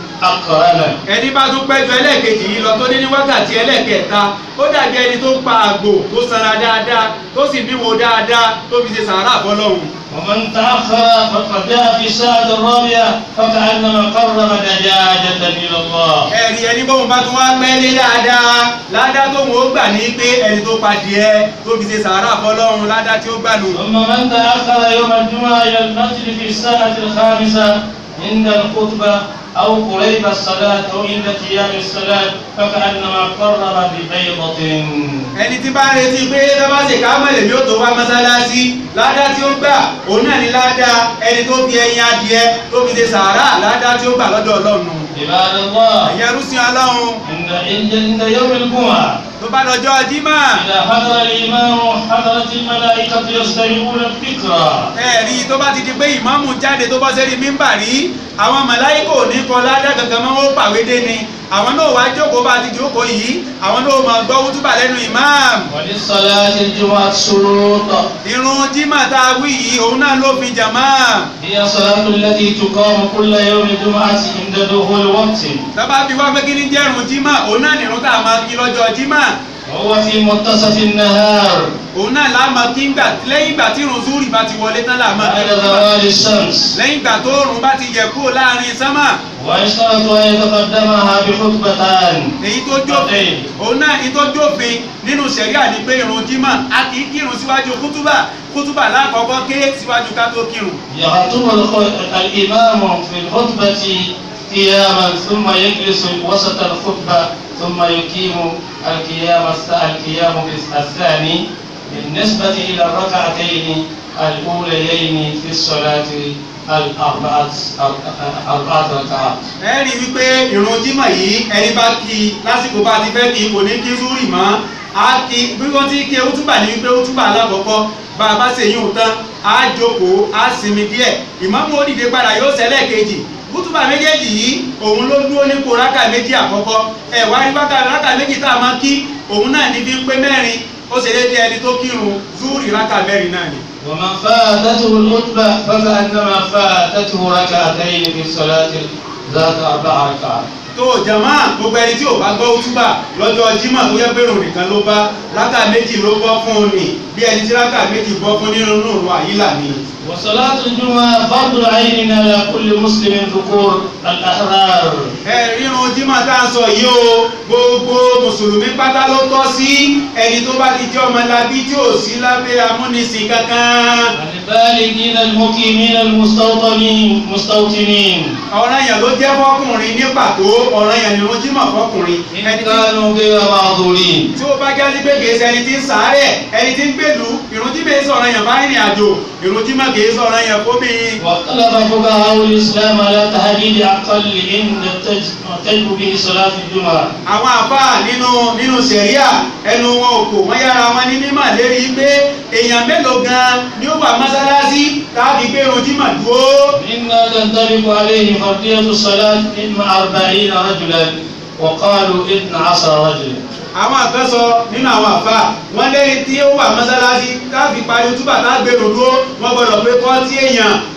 E: أقرنا
D: ẹni bá tún pẹ́jọ ẹlẹ́ẹ̀kejì yìí lọ tó dé ní wákàtí ẹlẹ́ẹ̀kẹta ó dàbí ẹni tó pa àgbò tó sanra dáadáa tó sì níwò dáadáa tó fi ṣe sàárà fọlọ́hun
E: ومن تأخر فقد جاء في الساعة الرابعة فكأنما قرب دجاجة إلى الله
D: ẹ̀rí ẹni bóun bá tún wá pẹ́ lé dáadáa ládá tóun ó gbà ní pé ẹni tó pa díẹ̀ tó fi ṣe sàárà fọlọ́hun ládá tí ó gbà nù.
E: ثم من تأخر يوم الجمعة إلى المسجد في الساعة الخامسة عند الخطبة أو قريب الصلاة أو عند قيام الصلاة فكأنما قرب ببيضة
D: ẹni tí bá ń retí pé tọ́ba ṣe ká mọ̀lẹ̀ mi ó tó wá mọ́sálásí ládá tí ó gbà òun náà ní ládá ẹni tó fi ẹyin adìẹ tó fi ṣe sàárà ládá tí ó gbà lọ́dọ̀ ọlọ́run
E: عباد الله
D: ẹ̀yẹ rúṣin ọlọ́run
E: عند عند يوم الجمعة
D: tó bá lọ́jọ́ jímọ̀
E: إذا حضر الإمام حضرت الملائكة يستمعون الذكرى
D: ẹ̀rí tó bá ti di pé ìmáàmù jáde tó bọ́ sẹ́rí mímbà rí àwọn màláíkò ní kọ ládá kankan mọ́ ó pàwé dé ni àwọn náà wá jókòó bá ti jókòó yìí àwọn náà máa gbọ́ wútúbà lẹ́nu ìmáàmù
E: وللصلاة الجمعة شروط
D: irun jímọ̀ tá a wí yìí òun náà ló fi jàmáà
E: هي الصلاة التي تقام كل يوم الجمعة عند دخول وقت
D: tọ́ba bí wá pé kí ní jẹ́rùn jímọ̀ òun náà nìrún tá a máa kí lọ́jọ́ jímọ̀
E: وهو في منتصف النهار
D: òun náà láà máa kí ngbà lẹ́yìn ìgbà tí irun zúrì bá ti wọlé tán láà máa kí
E: بعد
D: lọ́jọ́
E: زوال الشمس
D: lẹ́yìn ìgbà tó òrùn bá ti yẹ kúrò láàrin sánmà
E: ويشترط أن يتقدمها بخطبتان
D: èyí tó jófin òun náà èyí tó jófin nínú sẹ̀ríà ni pé irun jímọ̀ a kì í kírun síwájú kútúbà kútúbà lákọ̀ọ́kọ́ ké síwájú ká tó kírun
E: يخطب الخ- الإمام في الخطبة قياما ثم يجلس وسط الخطبة ثم يقيم القيام الس- القيام الثاني بالنسبة إلى الركعتين الأوليين في الصلاة الأربعة أربعة ركعات
D: ẹ rí i wípé irun jímọ̀ yìí ẹni bá kí i lásìkò bá ti fẹ́ kí i kò ní kí zúrì mọ́ á kí i bí wọ́n ti kí otúbà ní wípé otúbà alákọ̀ọ́kọ́ bá a bá ṣe yín tán á jókòó á sinmi díẹ̀ ìmáàmù ó dìde padà yóò ṣẹlẹ̀ kejì kútùbà méjèèjì yìí òun ló dúró nípò rákà méjì àkọ́kọ́ ẹ wá rí rákà rákà méjì tá a máa kí òun náà ní fi ń pé mẹ́rin ó ṣe déédéé ẹni tó kírun zúrì rákà mẹ́rin náà ni.
E: ومن فاتته الخطبة فكأنما فاتته ركعتين في الصلاة ذات أربع ركعات
D: tó jama gbogbo ẹni tí ò bá gbọ́ túbà lọ́jọ́ jímọ̀ tó yẹ pé ròrìn kan ló bá rákà méjì ló bọ́ fún un ni bí ẹni tí rákà méjì bọ́ fún nínú òun àyílà ni.
E: وصلاة الجمعة فرض عين على كل مسلم ذكور الأحرار
D: ẹ rírun jímọ̀ tá a sọ yìí o gbogbo mùsùlùmí pátá ló tọ́ sí ẹni tó bá ti jẹ́ ọmọlábí tí ò sí lábẹ́ amúnisìn kankan.
E: البالغين المقيمين المستوطنين مستوطنين
D: ọ̀ràn yẹn ló jẹ́ fọkùnrin ní pàtó ọ̀ràn yẹn nírun jímọ̀ fọkùnrin.
E: إن
D: ẹni tí
E: كانوا غير معذورين
D: tí ó bá jásí pé kìí ṣe ẹni tí ń sàárẹ̀ ẹni tí ń gbèlú ìrun jí bẹ́ẹ̀ sọ̀rọ̀ yẹn bá rìnrìn àjò ìrun jí má kìí sọ̀rọ̀ yẹn fómi.
E: واختلف فقهاء الإسلام على تحديد أقل عند تجب به صلاة الجمعة
D: àwọn àfáà nínú nínú sẹ̀ríà ẹnu wọn ò kò wọ́n yára wọn ní mímọ̀ lérí pé èèyàn mélòó gan ni ó wà mọ́sálásí tàbí pé irun jí mà dúró.
E: مما تنطبق عليه فرضية الصلاة إما أربعين رجلا وقالوا اثنا عشر رجلا
D: àwọn àfẹ́ sọ nínú àwọn àfáà wọ́n lẹ́yìn tí ó wà mọ́sálásí tàbí parí túbà tá a gbèrò dúró wọ́n gbọ́dọ̀ pé fọ́tí èèyàn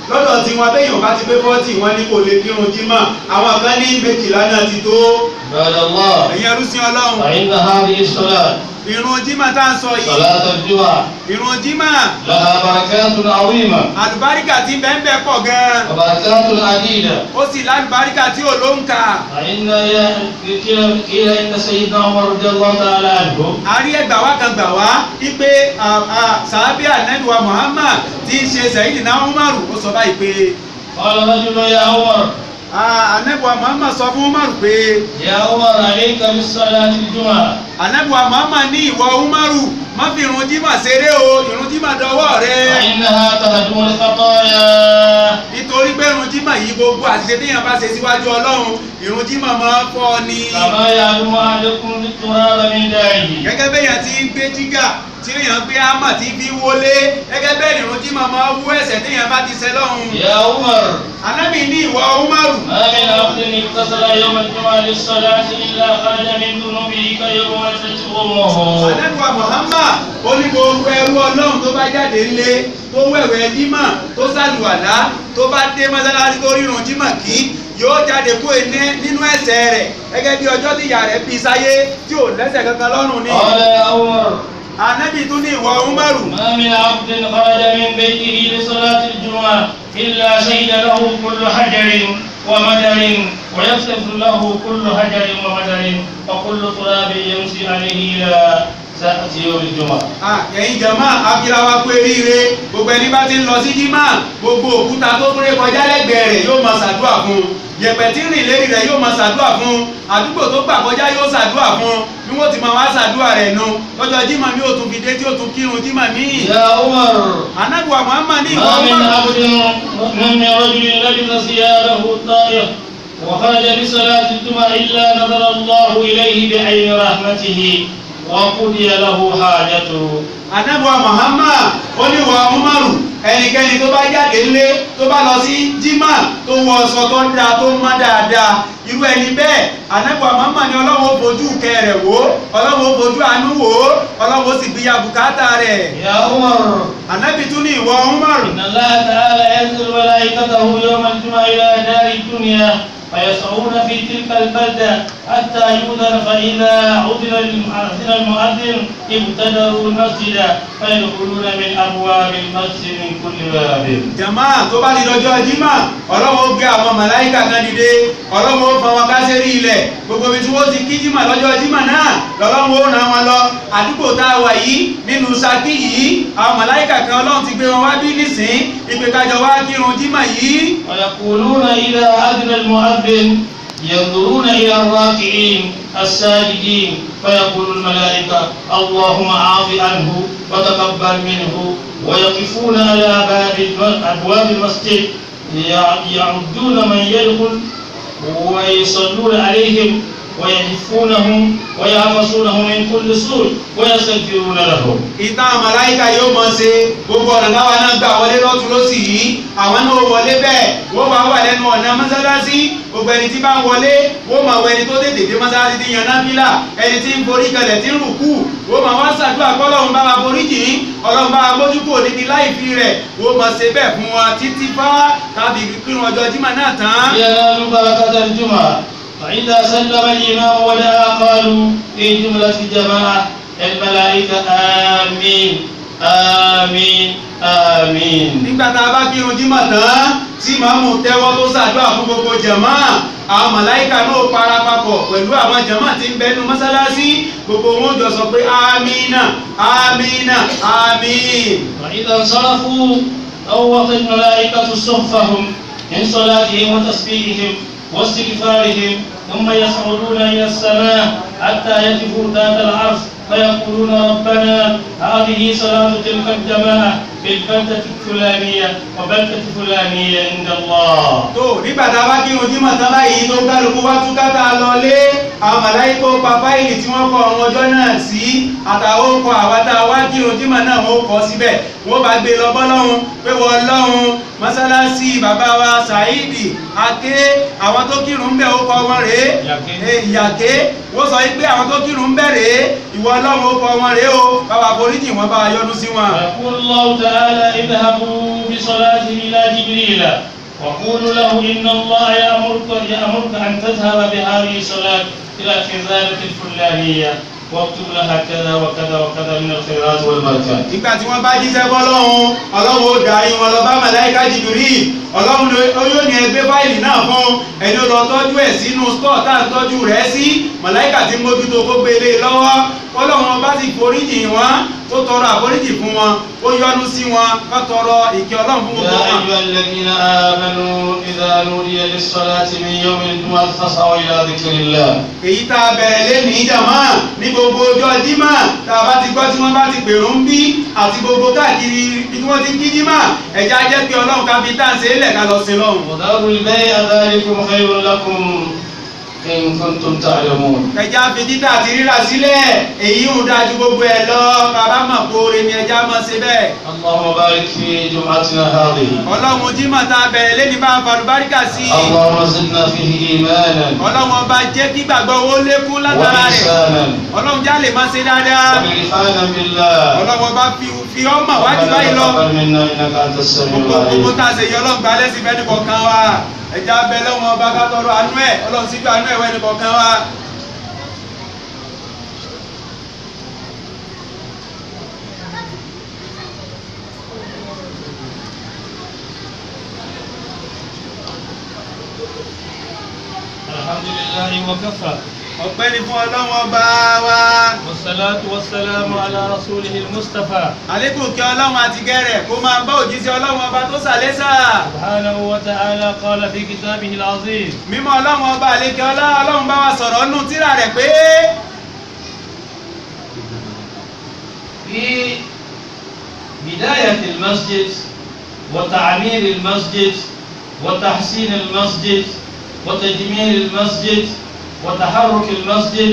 D: lọ́dọ̀ tí wọn bẹ́yìn bá ti pé fọ́tì wọn ní kò lè kírun jímọ̀ àwọn kan ní méjìlá náà ti tó
E: عباد الله
D: ẹ̀yin arúsìn ọlọ́run
E: فإن هذه الصلاة
D: ìrun jímọ̀ tá à ń sọ yìí
E: صلاة الجمعة
D: ìrun jímọ̀
E: لها بركات عظيمة
D: àlùbáríkà tí ń bẹ́ẹ̀ bẹ́ẹ̀ pọ̀ gan-an
E: وبركات عديدة
D: ó sì lálùbáríkà tí ò ló ń kà
E: فإن قيل قيل إن سيدنا عمر رضي الله تعالى عنه
D: a rí ẹgbà wá kan gbà wá wípé sàábì ànẹ́dùwà Muhammad tí ń ṣe Sayyidina Umaru ó sọ báyìí pé
E: قال رجل يا عمر
D: ànẹ́dùwà Muhammad sọ fún Umaru pé
E: يا عمر عليك بالصلاة الجمعة
D: ànẹ́dùwà Muhammad ní ìwọ Umaru má fi ìrun jímọ̀ ṣeré o ìrun jímọ̀ dọwọ́ rẹ
E: فإنها تهدم الخطايا
D: nítorí pé ìrun jímọ̀ yìí gbogbo àṣìṣe téèyàn bá ṣe síwájú Ọlọ́run ìrun jímọ̀ máa ń fọ́ ni
E: كما يعلم أحدكم التراب من داعيه
D: gẹ́gẹ́ bẹ́yàn ti ń gbé jígà tí èèyàn gbé ámà tí fi wọlé gẹ́gẹ́ bẹ́ẹ̀ ìrun jímọ̀ máa wú ẹ̀ṣẹ̀ téèyàn bá ti ṣẹ̀ lọ́hùn
E: يا عمر
D: Ànábì ní ìwọ Umaru
E: ما من عبد اتصل يوم الجمعة للصلاة إلا خرج من ذنوبه كيوم ولدت أمه
D: Ànábì Muhammad ó ní gbogbo ẹrú Ọlọ́run tó bá jáde ńlé tó wẹ̀wẹ̀ jímọ̀ tó sàlùwàlá tó bá dé mọ́sálásí tó rírun jímọ̀ kí yóò jáde kó ené nínú ẹ̀ṣẹ̀ rẹ̀ gẹ́gẹ́ bí ọjọ́ tí ìyá rẹ̀ bí sáyé tí ò lẹ́ṣẹ̀ kankan lọ́rùn ni.
E: قال يا عمر
D: Ànábì tún ní ìwọ Umaru
E: ما من عبد خرج من بيته لصلاة الجمعة إلا شهد له كل حجر ومدر ويغفر له كل حجر ومدر وكل تراب يمشي عليه إلى ساعة يوم الجمعة
D: Ah, ẹ̀yin jàmá akira wa pé ríire gbogbo ẹni bá ti ń lọ sí jímà gbogbo òkúta tó kúrẹ́ kọjá lẹ́gbẹ̀ẹ́ rẹ̀ yóò máa ṣàdúrà fún un yẹ̀pẹ̀ tí ń rìn lérí rẹ̀ yóò máa ṣàdúrà fún un àdúgbò tó gbà kọjá yóò ṣàdúrà fún un bí wọ́n ti máa wá ṣàdúrà rẹ̀ nu lọ́jọ́ jímà mi ò tún fi dé tí ó tún kírun jímà míì.
E: يا عمر
D: anábùwà Muhammad ní ìwọ
E: ما من
D: Umaru.
E: عبد من رجل لبس ثيابه الطائر وخرج لصلاة الجمعة إلا نظر الله إليه بعين رحمته وقضي له حاجته
D: anábùwà Muhammad ó ní ìwọ Umaru ẹnikẹ́ni tó bá jáde ńlé tó bá lọ sí jímà tó wọ ọsọ tó dáa tó mọ́ dáadáa irú ẹni bẹ́ẹ̀ anábùwà Muhammad ní ọlọ́run ó fojú kẹrẹ̀ wò ọlọ́run ó fojú àánú wò ọlọ́run ó sì gbéya bùkátà rẹ̀
E: يا عمر
D: anábì tún ní ìwọ Umaru
E: إن الله تعالى ينزل ملائكته يوم الجمعة إلى دار الدنيا فيسعون في تلك البلدة حتى يؤذن فإذا أذن المؤذن المؤذن ابتدروا المسجد فيدخلون من أبواب المسجد من كل باب
D: jama tó bá di lọ́jọ́ jímà ọlọ́run ó gbé àwọn màláìkà kan dìde ọlọ́run ó fọn wọn ká sérí ilẹ̀ gbogbo ibi tí wọ́n ti kí jímà lọ́jọ́ jímà náà lọ́lọ́run ó ràn wọn lọ àdúgbò tá a wà yìí nínú Ṣakí yìí àwọn màláìkà kan ọlọ́run ti gbé wọn wá bí nísìn ìpè kájọ wá kírun jímà yìí
E: ويقولون إذا أذن المؤذن ينظرون إلى الراكعين الساجدين فيقول الملائكة اللهم عاف عنه وتقبل منه ويقفون على باب الم- أبواب المسجد يع- يعدون من يدخل ويصلون عليهم ويحفونهم ويعفصونهم من كل سوء ويستغفرون لهم
D: ìtàn màláìkà yóò mọ̀ ṣe gbogbo ọ̀nà táwa náà gbà wọlé lọ́tún lọ́sì yìí àwọn náà wọlé bẹ́ẹ̀ wọ́n máa wà lẹ́nu ọ̀nà mọ́sálásí gbogbo ẹni tí bá ń wọlé wọ́n máa wọ ẹni tó tètè dé mọ́sálásí ti yan náfìlà ẹni tí ń forí kalẹ̀ tí ń rùkú wọ́n máa wá ṣàdúrà kọ́ ọlọ́run bá wa forí jì í ọlọ́run bá wa mójú kúrò níbi láìfi rẹ̀ wọ́n máa ṣe bẹ́ẹ̀ fún wọn títí fá káfí kírun ọjọ́ jímọ̀ náà tán.
E: ينال بركة الجمعة فإذا سلم الإمام ودعا قالوا في جملة الجماعة الملائكة آمين آمين آمين
D: nígbà tá a bá kírun jímọ̀ tán tí màmú tẹ́wọ́ tó ṣàdúrà fún gbogbo jàmá àwọn màláìka náà para papọ̀ pẹ̀lú àwọn jàmá tí ń bẹnu mọ́sálásí gbogbo wọn jọ sọ pé amínà amínà amín.
E: وإذا انصرفوا طوت الملائكة صحفهم من صلاتهم وتسبيحهم واستغفارهم ثم يصعدون إلى السماء حتى يقفوا ذات العرش فيقولون ربنا هذه صلاة تلك الجماعة في البلدة الفلانية وبلدة فلانية عند الله
D: tó nígbà tá a bá kírun jímọ̀ tán báyìí tó kálukú wá túká tá a lọlé àwọn màláìkà ó pa fáìlì tí wọ́n kọ ọ̀run ọjọ́ náà sí àtàwọn ọkọ̀ àwa tá a wá kírun jímọ̀ náà wọ́n kọ síbẹ̀ wọ́n bá gbé lọ bọ́lọ́hún pé wọ́n lọ́hún mọ́sálásí bàbá wa Saidi Aké àwọn tó kírun ń bẹ̀ ó kọ́ wọn rèé Eh, Ìyàké wọ́n sọ pé àwọn tó kírun ń bẹ̀ rèé ìwọ ọlọ́run ó kọ́ wọn rèé o bàbá foríjì wọn bá wa yọ́nú sí wọn.
E: ويقول الله تعالى اذهبوا بصلاة إلى جبريل وقولوا له إن الله يأمرك يأمرك أن تذهب بهذه الصلاة إلى خزانة الفلانية واكتب لها كذا وكذا وكذا من الخيرات والبركات.
D: ìgbà tí wọ́n bá jíṣẹ́ bọ́lọ́hún ọlọ́run ó darí wọn lọ bá màláíkà jìbìrì ọlọ́run ló yóò ní ẹgbẹ́ fáìlì náà fún ẹni ó lọ tọ́jú ẹ̀ sínú stọ́ọ̀ tá à ń tọ́jú rẹ̀ sí màláíkà tí ń mójútó kó gbélé lọ́wọ́ ọlọ́run bá sì foríjì wọn ó tọrọ àforíjì fún wọn ó yọ́nú sí wọn ká tọrọ ìkẹ́ ọlọ́run fún gbogbo
E: يا
D: wọn.
E: أيها الذين آمنوا إذا نودي للصلاة من يوم الجمعة فاسعوا إلى ذكر الله.
D: èyí tá a bẹ̀rẹ̀ lé ní jàmá ní gbogbo ọjọ́ jímà tá a bá ti gbọ́ tí wọ́n bá ti pèrò ń bí àti gbogbo káàkiri ibi tí wọ́n ti ń kí jímà ẹ̀já jẹ́ pé ọlọ́run ká fi tá à ń ṣe é lẹ̀ ká lọ sí lọ́hùn.
E: وذروا البيع ذلكم خير لكم إن كنتم تعلمون.
D: ẹja fi títà àti rírà sílẹ̀ èyí ń dájú gbogbo ẹ̀ lọ bàbá mọ̀ kóore ni ẹja mọ̀ ṣe bẹ́ẹ̀.
E: اللهم بارك في جمعتنا هذه.
D: ọlọ́run jímọ̀ tá a bẹ̀rẹ̀ lẹ́ni bá a falùbáríkà sí i.
E: اللهم زدنا فيه إيمانا
D: ọlọ́run ọba jẹ́ kí gbàgbọ́ owó lékún látara rẹ̀.
E: وإحسانا
D: ọlọ́run já lè máa ṣe dáadáa.
E: وإلحانا بالله.
D: ọlọ́run ọba fi fi ọmọ wájú
E: ربنا
D: báyìí lọ.
E: تقبل منا إنك أنت السميع
D: gbogbo gbogbo
E: العليم.
D: tá a ṣe yọ ọlọ́run gba lẹ́sìn fẹ́ nìkọ̀ọ̀kan wa. ẹja abẹ lọ́wọ́ ọba ká tọrọ àánú ẹ̀ ọlọ́run síjú àánú ẹ̀ wẹ́ nìkọ̀ọ̀kan wa.
E: الحمد لله وكفى
D: ọpẹ́ ni fún ọlọ́run ọba wa.
E: والصلاة والسلام على رسوله المصطفى
D: àlékún kí ọlọ́run àti gẹ́rẹ̀ kó máa bá òjíṣẹ́ ọlọ́run ọba tó sàlẹ́sà.
E: سبحانه وتعالى قال في كتابه العظيم
D: mímọ́ ọlọ́run ọba àlékè ọlá ọlọ́run bá wa sọ̀rọ̀ nù tírà rẹ̀ pé
E: في بداية المسجد وتعمير المسجد وتحسين المسجد وتجميل المسجد وتحرك المسجد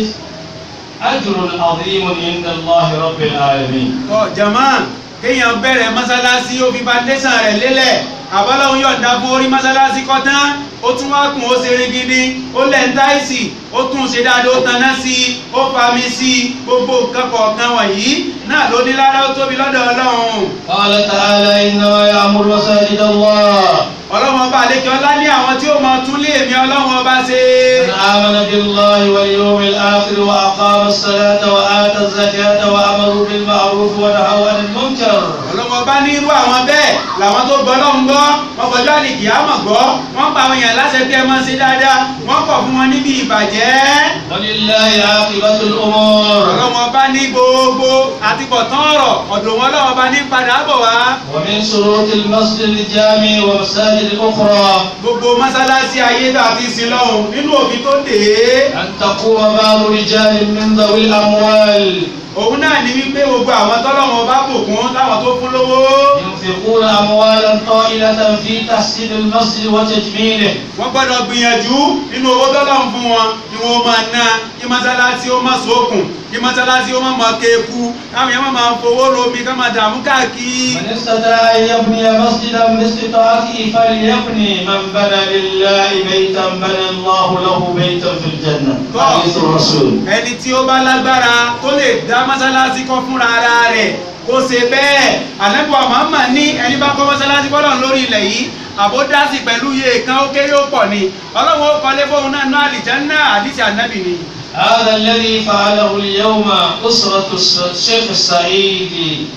E: أجر عظيم عند الله رب العالمين
D: ọ jama kéèyàn bẹ̀rẹ̀ mọ́sálásí ó fi foundation rẹ̀ lélẹ̀ àbọ́lọ́hún yọ̀ǹda fún orí mọ́sálásí kọ́ tán ó tún wá kùn ó ṣeré gidi ó lẹ̀ ń táìsì ó tún ṣe dáadáa ó taná sí i ó fami sí i gbogbo nǹkan kọ̀ọ̀kan wọ̀nyí náà ló ní lára ó tóbi lọ́dọ̀ ọlọ́run
E: قال تعالى إنما يعمر مساجد الله
D: ọlọ́run ọba àlékè ọlá ní àwọn tí ó máa tún lé èmi ọlọ́run ọba ṣe
E: من آمن بالله واليوم الآخر وأقام الصلاة وآتى الزكاة وأمروا بالمعروف ونهوا عن المنكر
D: ọlọ́run ọba ní irú àwọn bẹ́ẹ̀ làwọn tó gbọ́ lọ́hùn gbọ́ wọ́n gbọ́jọ́ àlìkì àmọ̀ gbọ́ wọ́n pa àwọn èèyàn láṣẹ pé ẹ máa ṣe dáadáa wọ́n kọ̀ fún wọn níbi ìbàjẹ́
E: ولله عاقبة الأمور
D: ọlọ́run ọba ní gbogbo àti pọ̀tán ọ̀rọ̀ ọ̀dọ̀ wọn ọlọ́run ọba ní padà bọ̀ wá
E: ومن شروط المسجد الجامع ومساجد الأخرى
D: gbogbo mọ́sálásí ayé dàbí sí lọ́hùn nínú òfin tó dé
E: أن تقوم بعض رجال من ذوي الأموال
D: òun náà ní wípé gbogbo àwọn tọ́lọ́run ọba bùkún láwọn tó fún lówó
E: ينفقون أموالا طائلة في تحسين المسجد وتجميله
D: wọ́n gbọ́dọ̀ gbìyànjú nínú owó tọ́lọ́run fún wọn kí wọ́n máa ná kí mọ́sálásí ó má sókun kí mọ́sálásí ó má máa kéku káwọn yẹn má máa fowó romi ká máa dààmú káàkiri.
E: من استطاع أن يبني مسجدا باستطاعته فليبني من بنى لله بيتا بنى الله له بيتا في الجنة حديث الرسول
D: ẹni tí ó bá lágbára tó lè dá mọ́sálásí kọ́ fúnra ara rẹ̀ kó ṣe bẹ́ẹ̀ ànábì Muhammad ní ẹni bá kọ́ mọ́sálásí fọ́lọ́run lórí ilẹ̀ yìí àbódásí pẹ̀lú iye kan ó kéré ó pọ̀ ni ọlọ́run ó kọ́lé fóun náà ná àlìjánnà àdìsí ànábì ni.
E: هذا الذي فعله اليوم أسرة الشيخ السعيد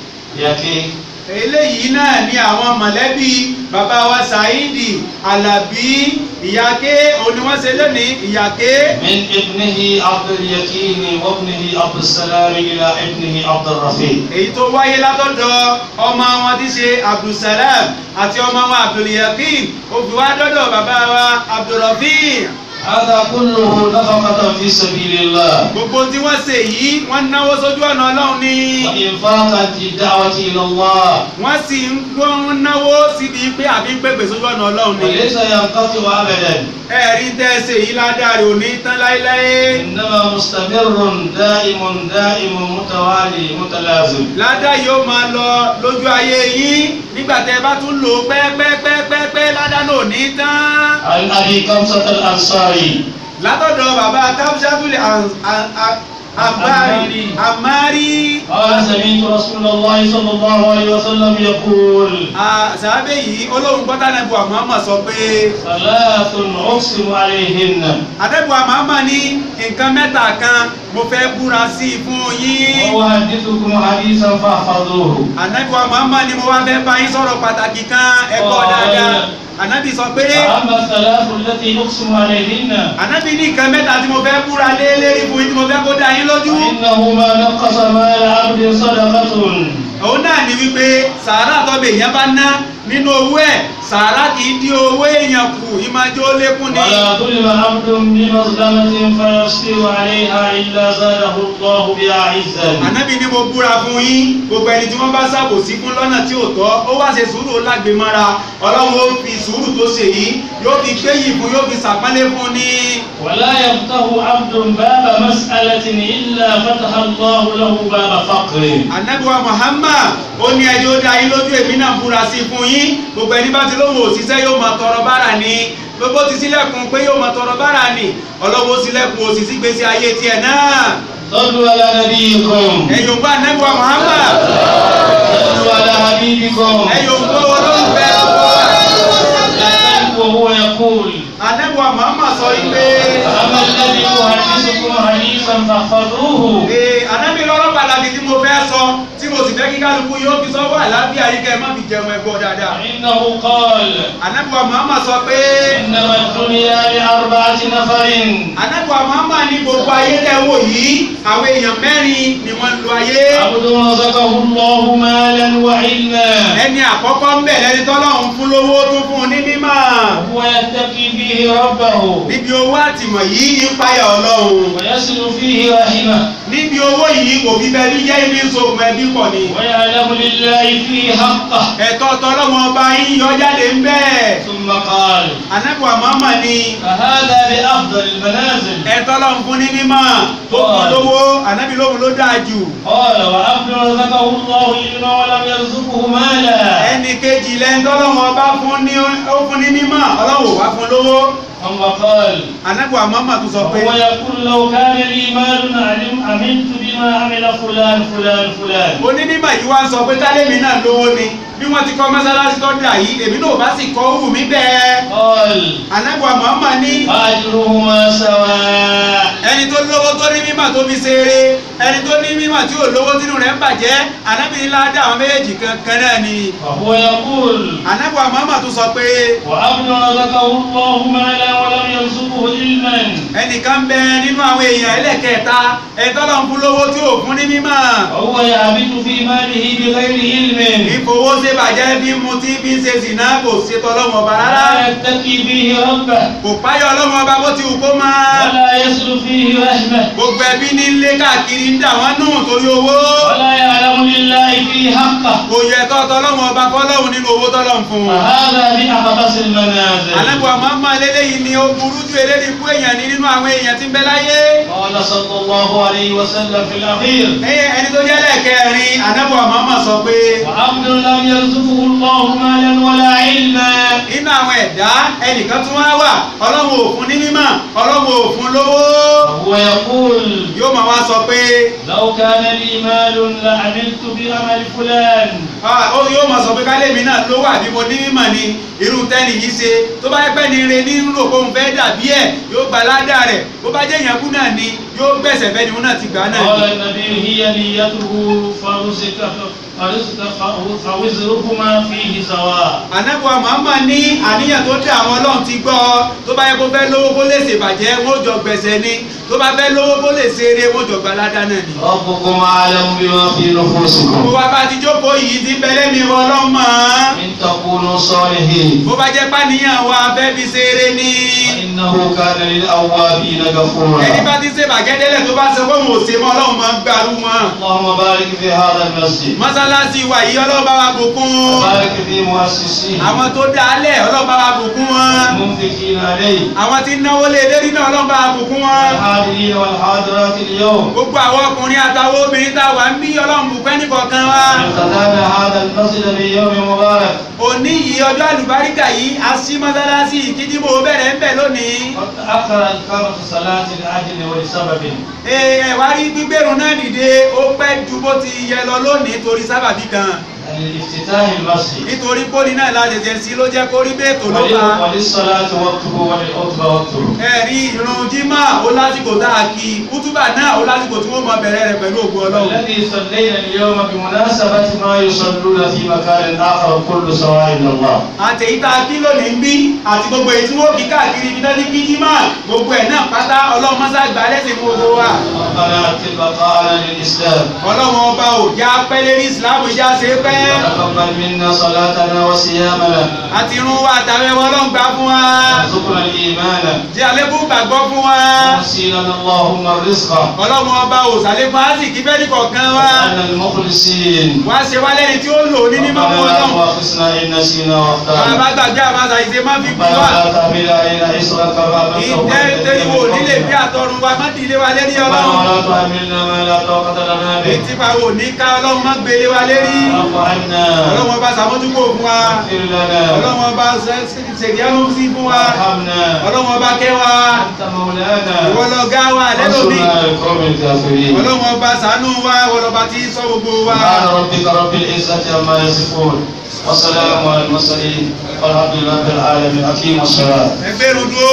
E: يكي
D: eléyìí náà ni àwọn mọ̀lẹ́bí bàbá wa Saidi Alabi ìyáké òní wọ́n ṣe lónìí ìyáké
E: من ابنه عبد اليقين وابنه عبد السلام إلى ابنه عبد الرفيق
D: èyí tó wáyé látọ̀dọ̀ ọmọ wọn tí ṣe Abdulsalam àti ọmọ wọn Abdulyakin ó fi wá dọ́dọ̀ bàbá wa Abdulrafi
E: هذا كله نفقة في سبيل الله
D: gbogbo tí wọ́n ṣe yìí wọ́n náwó sójú ọ̀nà ọlọ́run ni
E: وإنفاقا في الدعوة إلى الله
D: wọ́n sì ń gbọ́n náwó síbi pé àbí ń pèpè sójú ọ̀nà ọlọ́run ni
E: وليس ينقطع أبدا
D: ẹ̀rí tẹ́ ẹ ṣe yìí ládàá rẹ̀ ò ní tán láéláé
E: إنما مستمر دائم دائم متوالي متلازم
D: ládàá yóò máa lọ lójú ayé yín nígbà tẹ́ ẹ bá tún lò ó pẹ́ẹ́pẹ́ẹ́pẹ́ẹ́pẹ́ ládàá náà ò ní tán.
E: عن أبي كمسة الأنصاري
D: látọ̀dọ̀ bàbá kábísátúlẹ̀ àmárì àmárì
E: قال سمعت رسول الله صلى الله عليه وسلم يقول
D: sàábẹ̀ yìí olóhùn gbọ́dá nàbù àmọ́mọ́ sọ pé
E: ثلاث أقسم عليهن
D: àdẹ́bù àmọ́mọ́ ní nǹkan mẹ́ta kan mo fẹ́ búra sí i fún yín
E: وأحدثكم حديثا فاحفظوه
D: àdẹ́bù àmọ́mọ́ ni mo wá fẹ́ bá yín sọ̀rọ̀ pàtàkì kan ẹ̀kọ́
E: Ọ̀rẹ́.
D: dáadáa ànábì sọ pé
E: فأما الثلاث التي أقسم عليهن
D: ànábì ní nǹkan mẹ́ta tí mo fẹ́ búra lé lérí fún yín tí mo fẹ́ kó dá yín lójú
E: فإنه ما نقص مال عبد صدقة
D: òun náà ni wípé sàárà tọ́bẹ̀ èèyàn bá ná nínú owó ẹ̀ sàárà kì í dí owó èèyàn kù ìmájọ́ lékún ni.
E: ولا ظلم عبد بمظلمة فيصبر عليها إلا زاده الله بها عزا
D: ànábì ni mo búra fún yín gbogbo ẹni tí wọ́n bá ṣàbòsí fún lọ́nà tí ò tọ́ ó wá ṣe sùúrù ó lágbe mọ́ra ọlọ́run ó fi sùúrù tó ṣe yìí yóò fi gbéyìí fún yóò fi ṣàpọ́nlé fún ni.
E: ولا يفتح عبد باب مسألة إلا فتح الله له باب فقر
D: ànábì wa Muhammad ó ní ẹjọ́ dá yín lójú èmi náà búra sí fún yín gbogbo ẹni bá ti lóhùn òṣìṣẹ́ yóò máa tọrọ bára ni gbogbo ti sílẹ̀kùn pé yóò máa tọrọ bára ni ọlọ́wọ́ sílẹ̀kùn òṣìṣẹ́ gbèsè ayé tiẹ̀ náà
E: صلوا على نبيكم
D: ẹ̀yọ̀ gbọ́ ànábì wa Muhammad
E: صلوا على حبيبكم
D: ẹ̀yọ̀ gbọ́ olólùfẹ́
E: وهو يقول
D: ànábì wa Muhammad sọ yìí pé
E: أما الذي أحدثكم حديثا فاحفظوه
D: ee ànábì lọ́rọ̀ pàtàkì tí mo fẹ́ sọ tí mo sì fẹ́ kí kálukú yóò fi sọ́wọ́ àlàáfíà yìí kẹ́ ẹ má fi jẹun ẹgbọ́ dáadáa
E: فإنه قال
D: ànábì wa Muhammad sọ pé
E: إنما الدنيا لأربعة نفر
D: ànábì wa Muhammad ní gbogbo ayé tẹ́ wò yìí àwọn èèyàn mẹ́rin ni wọ́n ń lo ayé
E: عبد رزقه الله مالا وعلما
D: ẹni àkọ́kọ́ ń bẹ̀ lẹ́ni tọ́lọ́run fún lówó tó fún un ní mímọ́
E: وهو يتقي به ربه
D: níbi owó àtìmọ̀ yìí ń páyà ọlọ́run
E: ويصل فيه رحمه
D: níbi owó yìí kò fi bẹ́ẹ̀ bí jẹ́ ibi ń so ògùn ẹbí pọ̀ ni
E: ويعلم لله فيه حقه
D: ẹ̀tọ́ tọ́lọ́wọ́n ọba yín yọ jáde ń bẹ́ẹ̀
E: ثم قال
D: ànábì wa Muhammad ní
E: فهذا بأفضل المنازل
D: ẹ̀tọ́ lọ́run fún ní mímọ́ tó fún lówó ànábì lóhun ló dáa jù
E: قال وعبد رزقه الله علما ولم يرزقه مالا
D: ẹnì kejì lẹ́yìn tọ́lọ́wọ́n ọba fún ní ó fún ní mímọ́ ọlọ́wọ́ wá fún lówó
E: ثم قال
D: ànábì wa Muhammad tún sọ pé
E: وهو يقول لو كان لي مال علم عملت بما عمل فلان فلان فلان
D: onímọ̀ yìí wá ń sọ pé tálẹ́mì náà lówó ni bí wọ́n ti kọ́ mọ́sálásí tó dà yìí èmi náà bá sì kọ́ òwú mi bẹ́ẹ̀
E: قال
D: ànábì wa Muhammad ní
E: أجرهما سواء
D: ẹni tó lówó tó ní mímọ̀ tó fi ṣeré ẹni tó ní mímọ̀ tí ò lówó tínú rẹ̀ ń bàjẹ́ ànábì ní ládàá àwọn méjèèjì kankan náà ni
E: وهو يقول
D: ànábì wa Muhammad tún sọ pé
E: وعبد رزقه الله مالا ولم يرزقه علما
D: ẹnìkan bẹ nínú àwọn èèyàn ẹlẹ́kẹta ẹ̀tọ́ lọ́n fún lówó tí ò fún ní mímọ̀
E: وهو يعبد في ماله بغير علم
D: ìfowó ṣe bàjẹ́ bí mu tí bí ń ṣe zìnà kò ṣètò ọlọ́mọ ọba rárá
E: لا يتقي به ربه
D: kò páyọ̀ ọlọ́mọ ọba bó ti wù kó máa
E: ولا يصل فيه رحمه
D: gbogbo ẹbí ní ilé káàkiri ń dà wọ́n nù torí owó
E: ولا يعلم لله فيه حقه
D: kò yẹ tọ́tọ́ ọlọ́mọ ọba fọlọ́hún nínú owó tọ́lọ́hún fún un.
E: فهذا بأخبث المنازل
D: àlẹ́bùwà mọ́mọ́ eléyìí ni ó burú ju eléyìí fún èèyàn ní nínú àwọn èèyàn tí ń bẹ láyé.
E: قال صلى الله عليه وسلم في الأخير
D: ẹyẹ ẹni tó jẹ́ lẹ́ẹ̀kẹrin àlẹ́bùwà mọ́mọ́ sọ pé
E: وعبد لم يرزقه الله مالا ولا علما
D: nínú àwọn ẹ̀dá ẹnìkan tún wá wà ọlọ́run ò fún ní mímọ̀ ọlọ́run ò fún lówó.
E: وهو يقول
D: yóò máa wá sọ pé
E: لو كان لي مال لعملت بعمل فلان
D: ah, ó yóò máa sọ pé kálẹ̀ mi náà lówó àbí mo ní mímọ̀ ni irú tẹ́nì yìí ṣe tó bá yẹ pẹ́ ni re ní rò pé òun fẹ́ dàbí ẹ̀ yóò gba ládàá rẹ̀ bó bá jẹ́ ìyànkú náà ni yóò gbẹ̀sẹ̀ fẹ́ ni òun náà ti gbà náà
E: قال
D: ni.
E: النبي هي نيته فرزق فرزق فوزرهما فيه سواء
D: ànábùwà Muhammad ní àníyàn tó dé àwọn ọlọ́run ti gbọ́ tó bá yẹ kó fẹ́ lówó kó lè ṣèbàjẹ́ wọn ò jọ gbẹ̀sẹ̀ ni tó bá fẹ́ lówó kó lè ṣe eré wọn jọ̀gbá ládá náà ni.
E: ربكم أعلم بما في نفوسكم
D: bó bá bá ti jókòó yìí ti bẹ́lẹ́ mi wọ ọlọ́mọ.
E: إن تكونوا صالحين
D: bó bá jẹ́ pàníyàn wa fẹ́ fi ṣe eré ni.
E: فإنه كان للأوابين غفورا
D: ẹni bá ti ṣe bàgẹ́dẹ́lẹ̀ tó bá sọ pé òun ò ṣe mọ́ ọlọ́run máa ń gbàrú wọn.
E: اللهم بارك في هذا المسجد
D: mọ́sálásí wa yìí ọlọ́run bá wa bùkún.
E: بارك في مؤسسيه
D: àwọn tó dálẹ̀ ọlọ́run bá wa bùkún wọn.
E: المنفقين عليه
D: àwọn tí ń náwó lé lérí náà ọlọ́run bá wa bùkún wọn.
E: الحاضرين والحاضرات اليوم
D: gbogbo àwọn ọkùnrin àtàwọn obìnrin tá a wà ń bí ọlọ́run bùkún ẹnì kọ̀ọ̀kan wa.
E: افتتحنا هذا المسجد في يوم مبارك
D: òní yìí ọjọ́ àlùbáríkà yìí a ṣí mọ́sálásí kíjíbò bẹ̀rẹ̀ ń bẹ̀ lónìí.
E: وتأخر الإقامة الصلاة لأجل ولسبب
D: Ee, ẹ wá rí gbígbérun náà dìde ó pẹ́ ju bó ti yẹ lọ lónìí torí sábàbí kan
E: لافتتاح المسجد
D: nítorí pólí náà la tẹ̀tẹ̀ sí ló jẹ́ kó rí bẹ́ẹ̀ tó ló
E: ولل-
D: bá.
E: وللصلاة وقته وللخطبة وقته
D: ẹ rí irun jimá ó lásìkò tá a kí kútúbà náà ó lásìkò tí wọ́n mọ bẹ̀rẹ̀ rẹ̀ pẹ̀lú ògùn ọlọ́run.
E: الذي صلينا اليوم بمناسبة ما يصلون في مكان آخر كل سواء إلى الله
D: àtẹ̀yí tá a kí lónìí ń bí àti gbogbo èyí tí wọ́n kí káàkiri ibi náà ní kí jimá gbogbo ẹ̀ náà pátá ọlọ́run mọ́sá gbà lẹ́sìn fún gbogbo wa.
E: ربنا أتم بقاءنا للإسلام
D: ọlọ́run ọba ò já pẹ́ lérí ìsìláàmù ìjà ṣe é pẹ́.
E: وتقبل منا صلاتنا وصيامنا
D: àti irun wa àtàwẹ̀ wọn ọlọ́run gbà fún wa.
E: وارزقنا الإيمان
D: jẹ́ àlékún gbàgbọ́ fún wa.
E: وسيلنا اللهم الرزق
D: ọlọ́run ọba ò sàlékún ásìkí fẹ́ẹ́ ní kọ̀ọ̀kan wa.
E: واجعلنا المخلصين
D: wá ṣe wá lẹ́ni tí ó lò ní mímọ́ fún
E: ربنا لا
D: ọlọ́run.
E: تؤاخذنا إن نسينا واخطأنا
D: bàbá gbàgbé àmàṣà ìṣe má fi bí
E: ربنا
D: wa.
E: لا تحمل علينا إصرا كما حملته
D: ìtẹ́ tẹ́lifò nílé bí àtọrun wa má dìde wa lérí
E: ربنا
D: ọlọ́run.
E: ولا تحملنا ما لا طاقة لنا به
D: ètí pa wò ní ká ọlọ́run má gbélé wa lérí.
E: واعف عنا
D: ọlọ́run ọba sàmójúkò fún wa.
E: اغفر لنا
D: ọlọ́run ọba ṣèdíánú sí fún wa.
E: وارحمنا
D: ọlọ́run ọba kẹ́ wa.
E: أنت مولانا
D: ìwọ lọ gá wa lẹ́lòmí.
E: وانصرنا على القوم الكافرين
D: ọlọ́run ọba ṣàánú wa ìwọ lọba tí sọ gbogbo wa.
E: سبحان ربك رب العزة عما يصفون وسلام على المرسلين والحمد لله رب العالمين أقيموا الصلاة
D: ẹgbẹ́ rúdú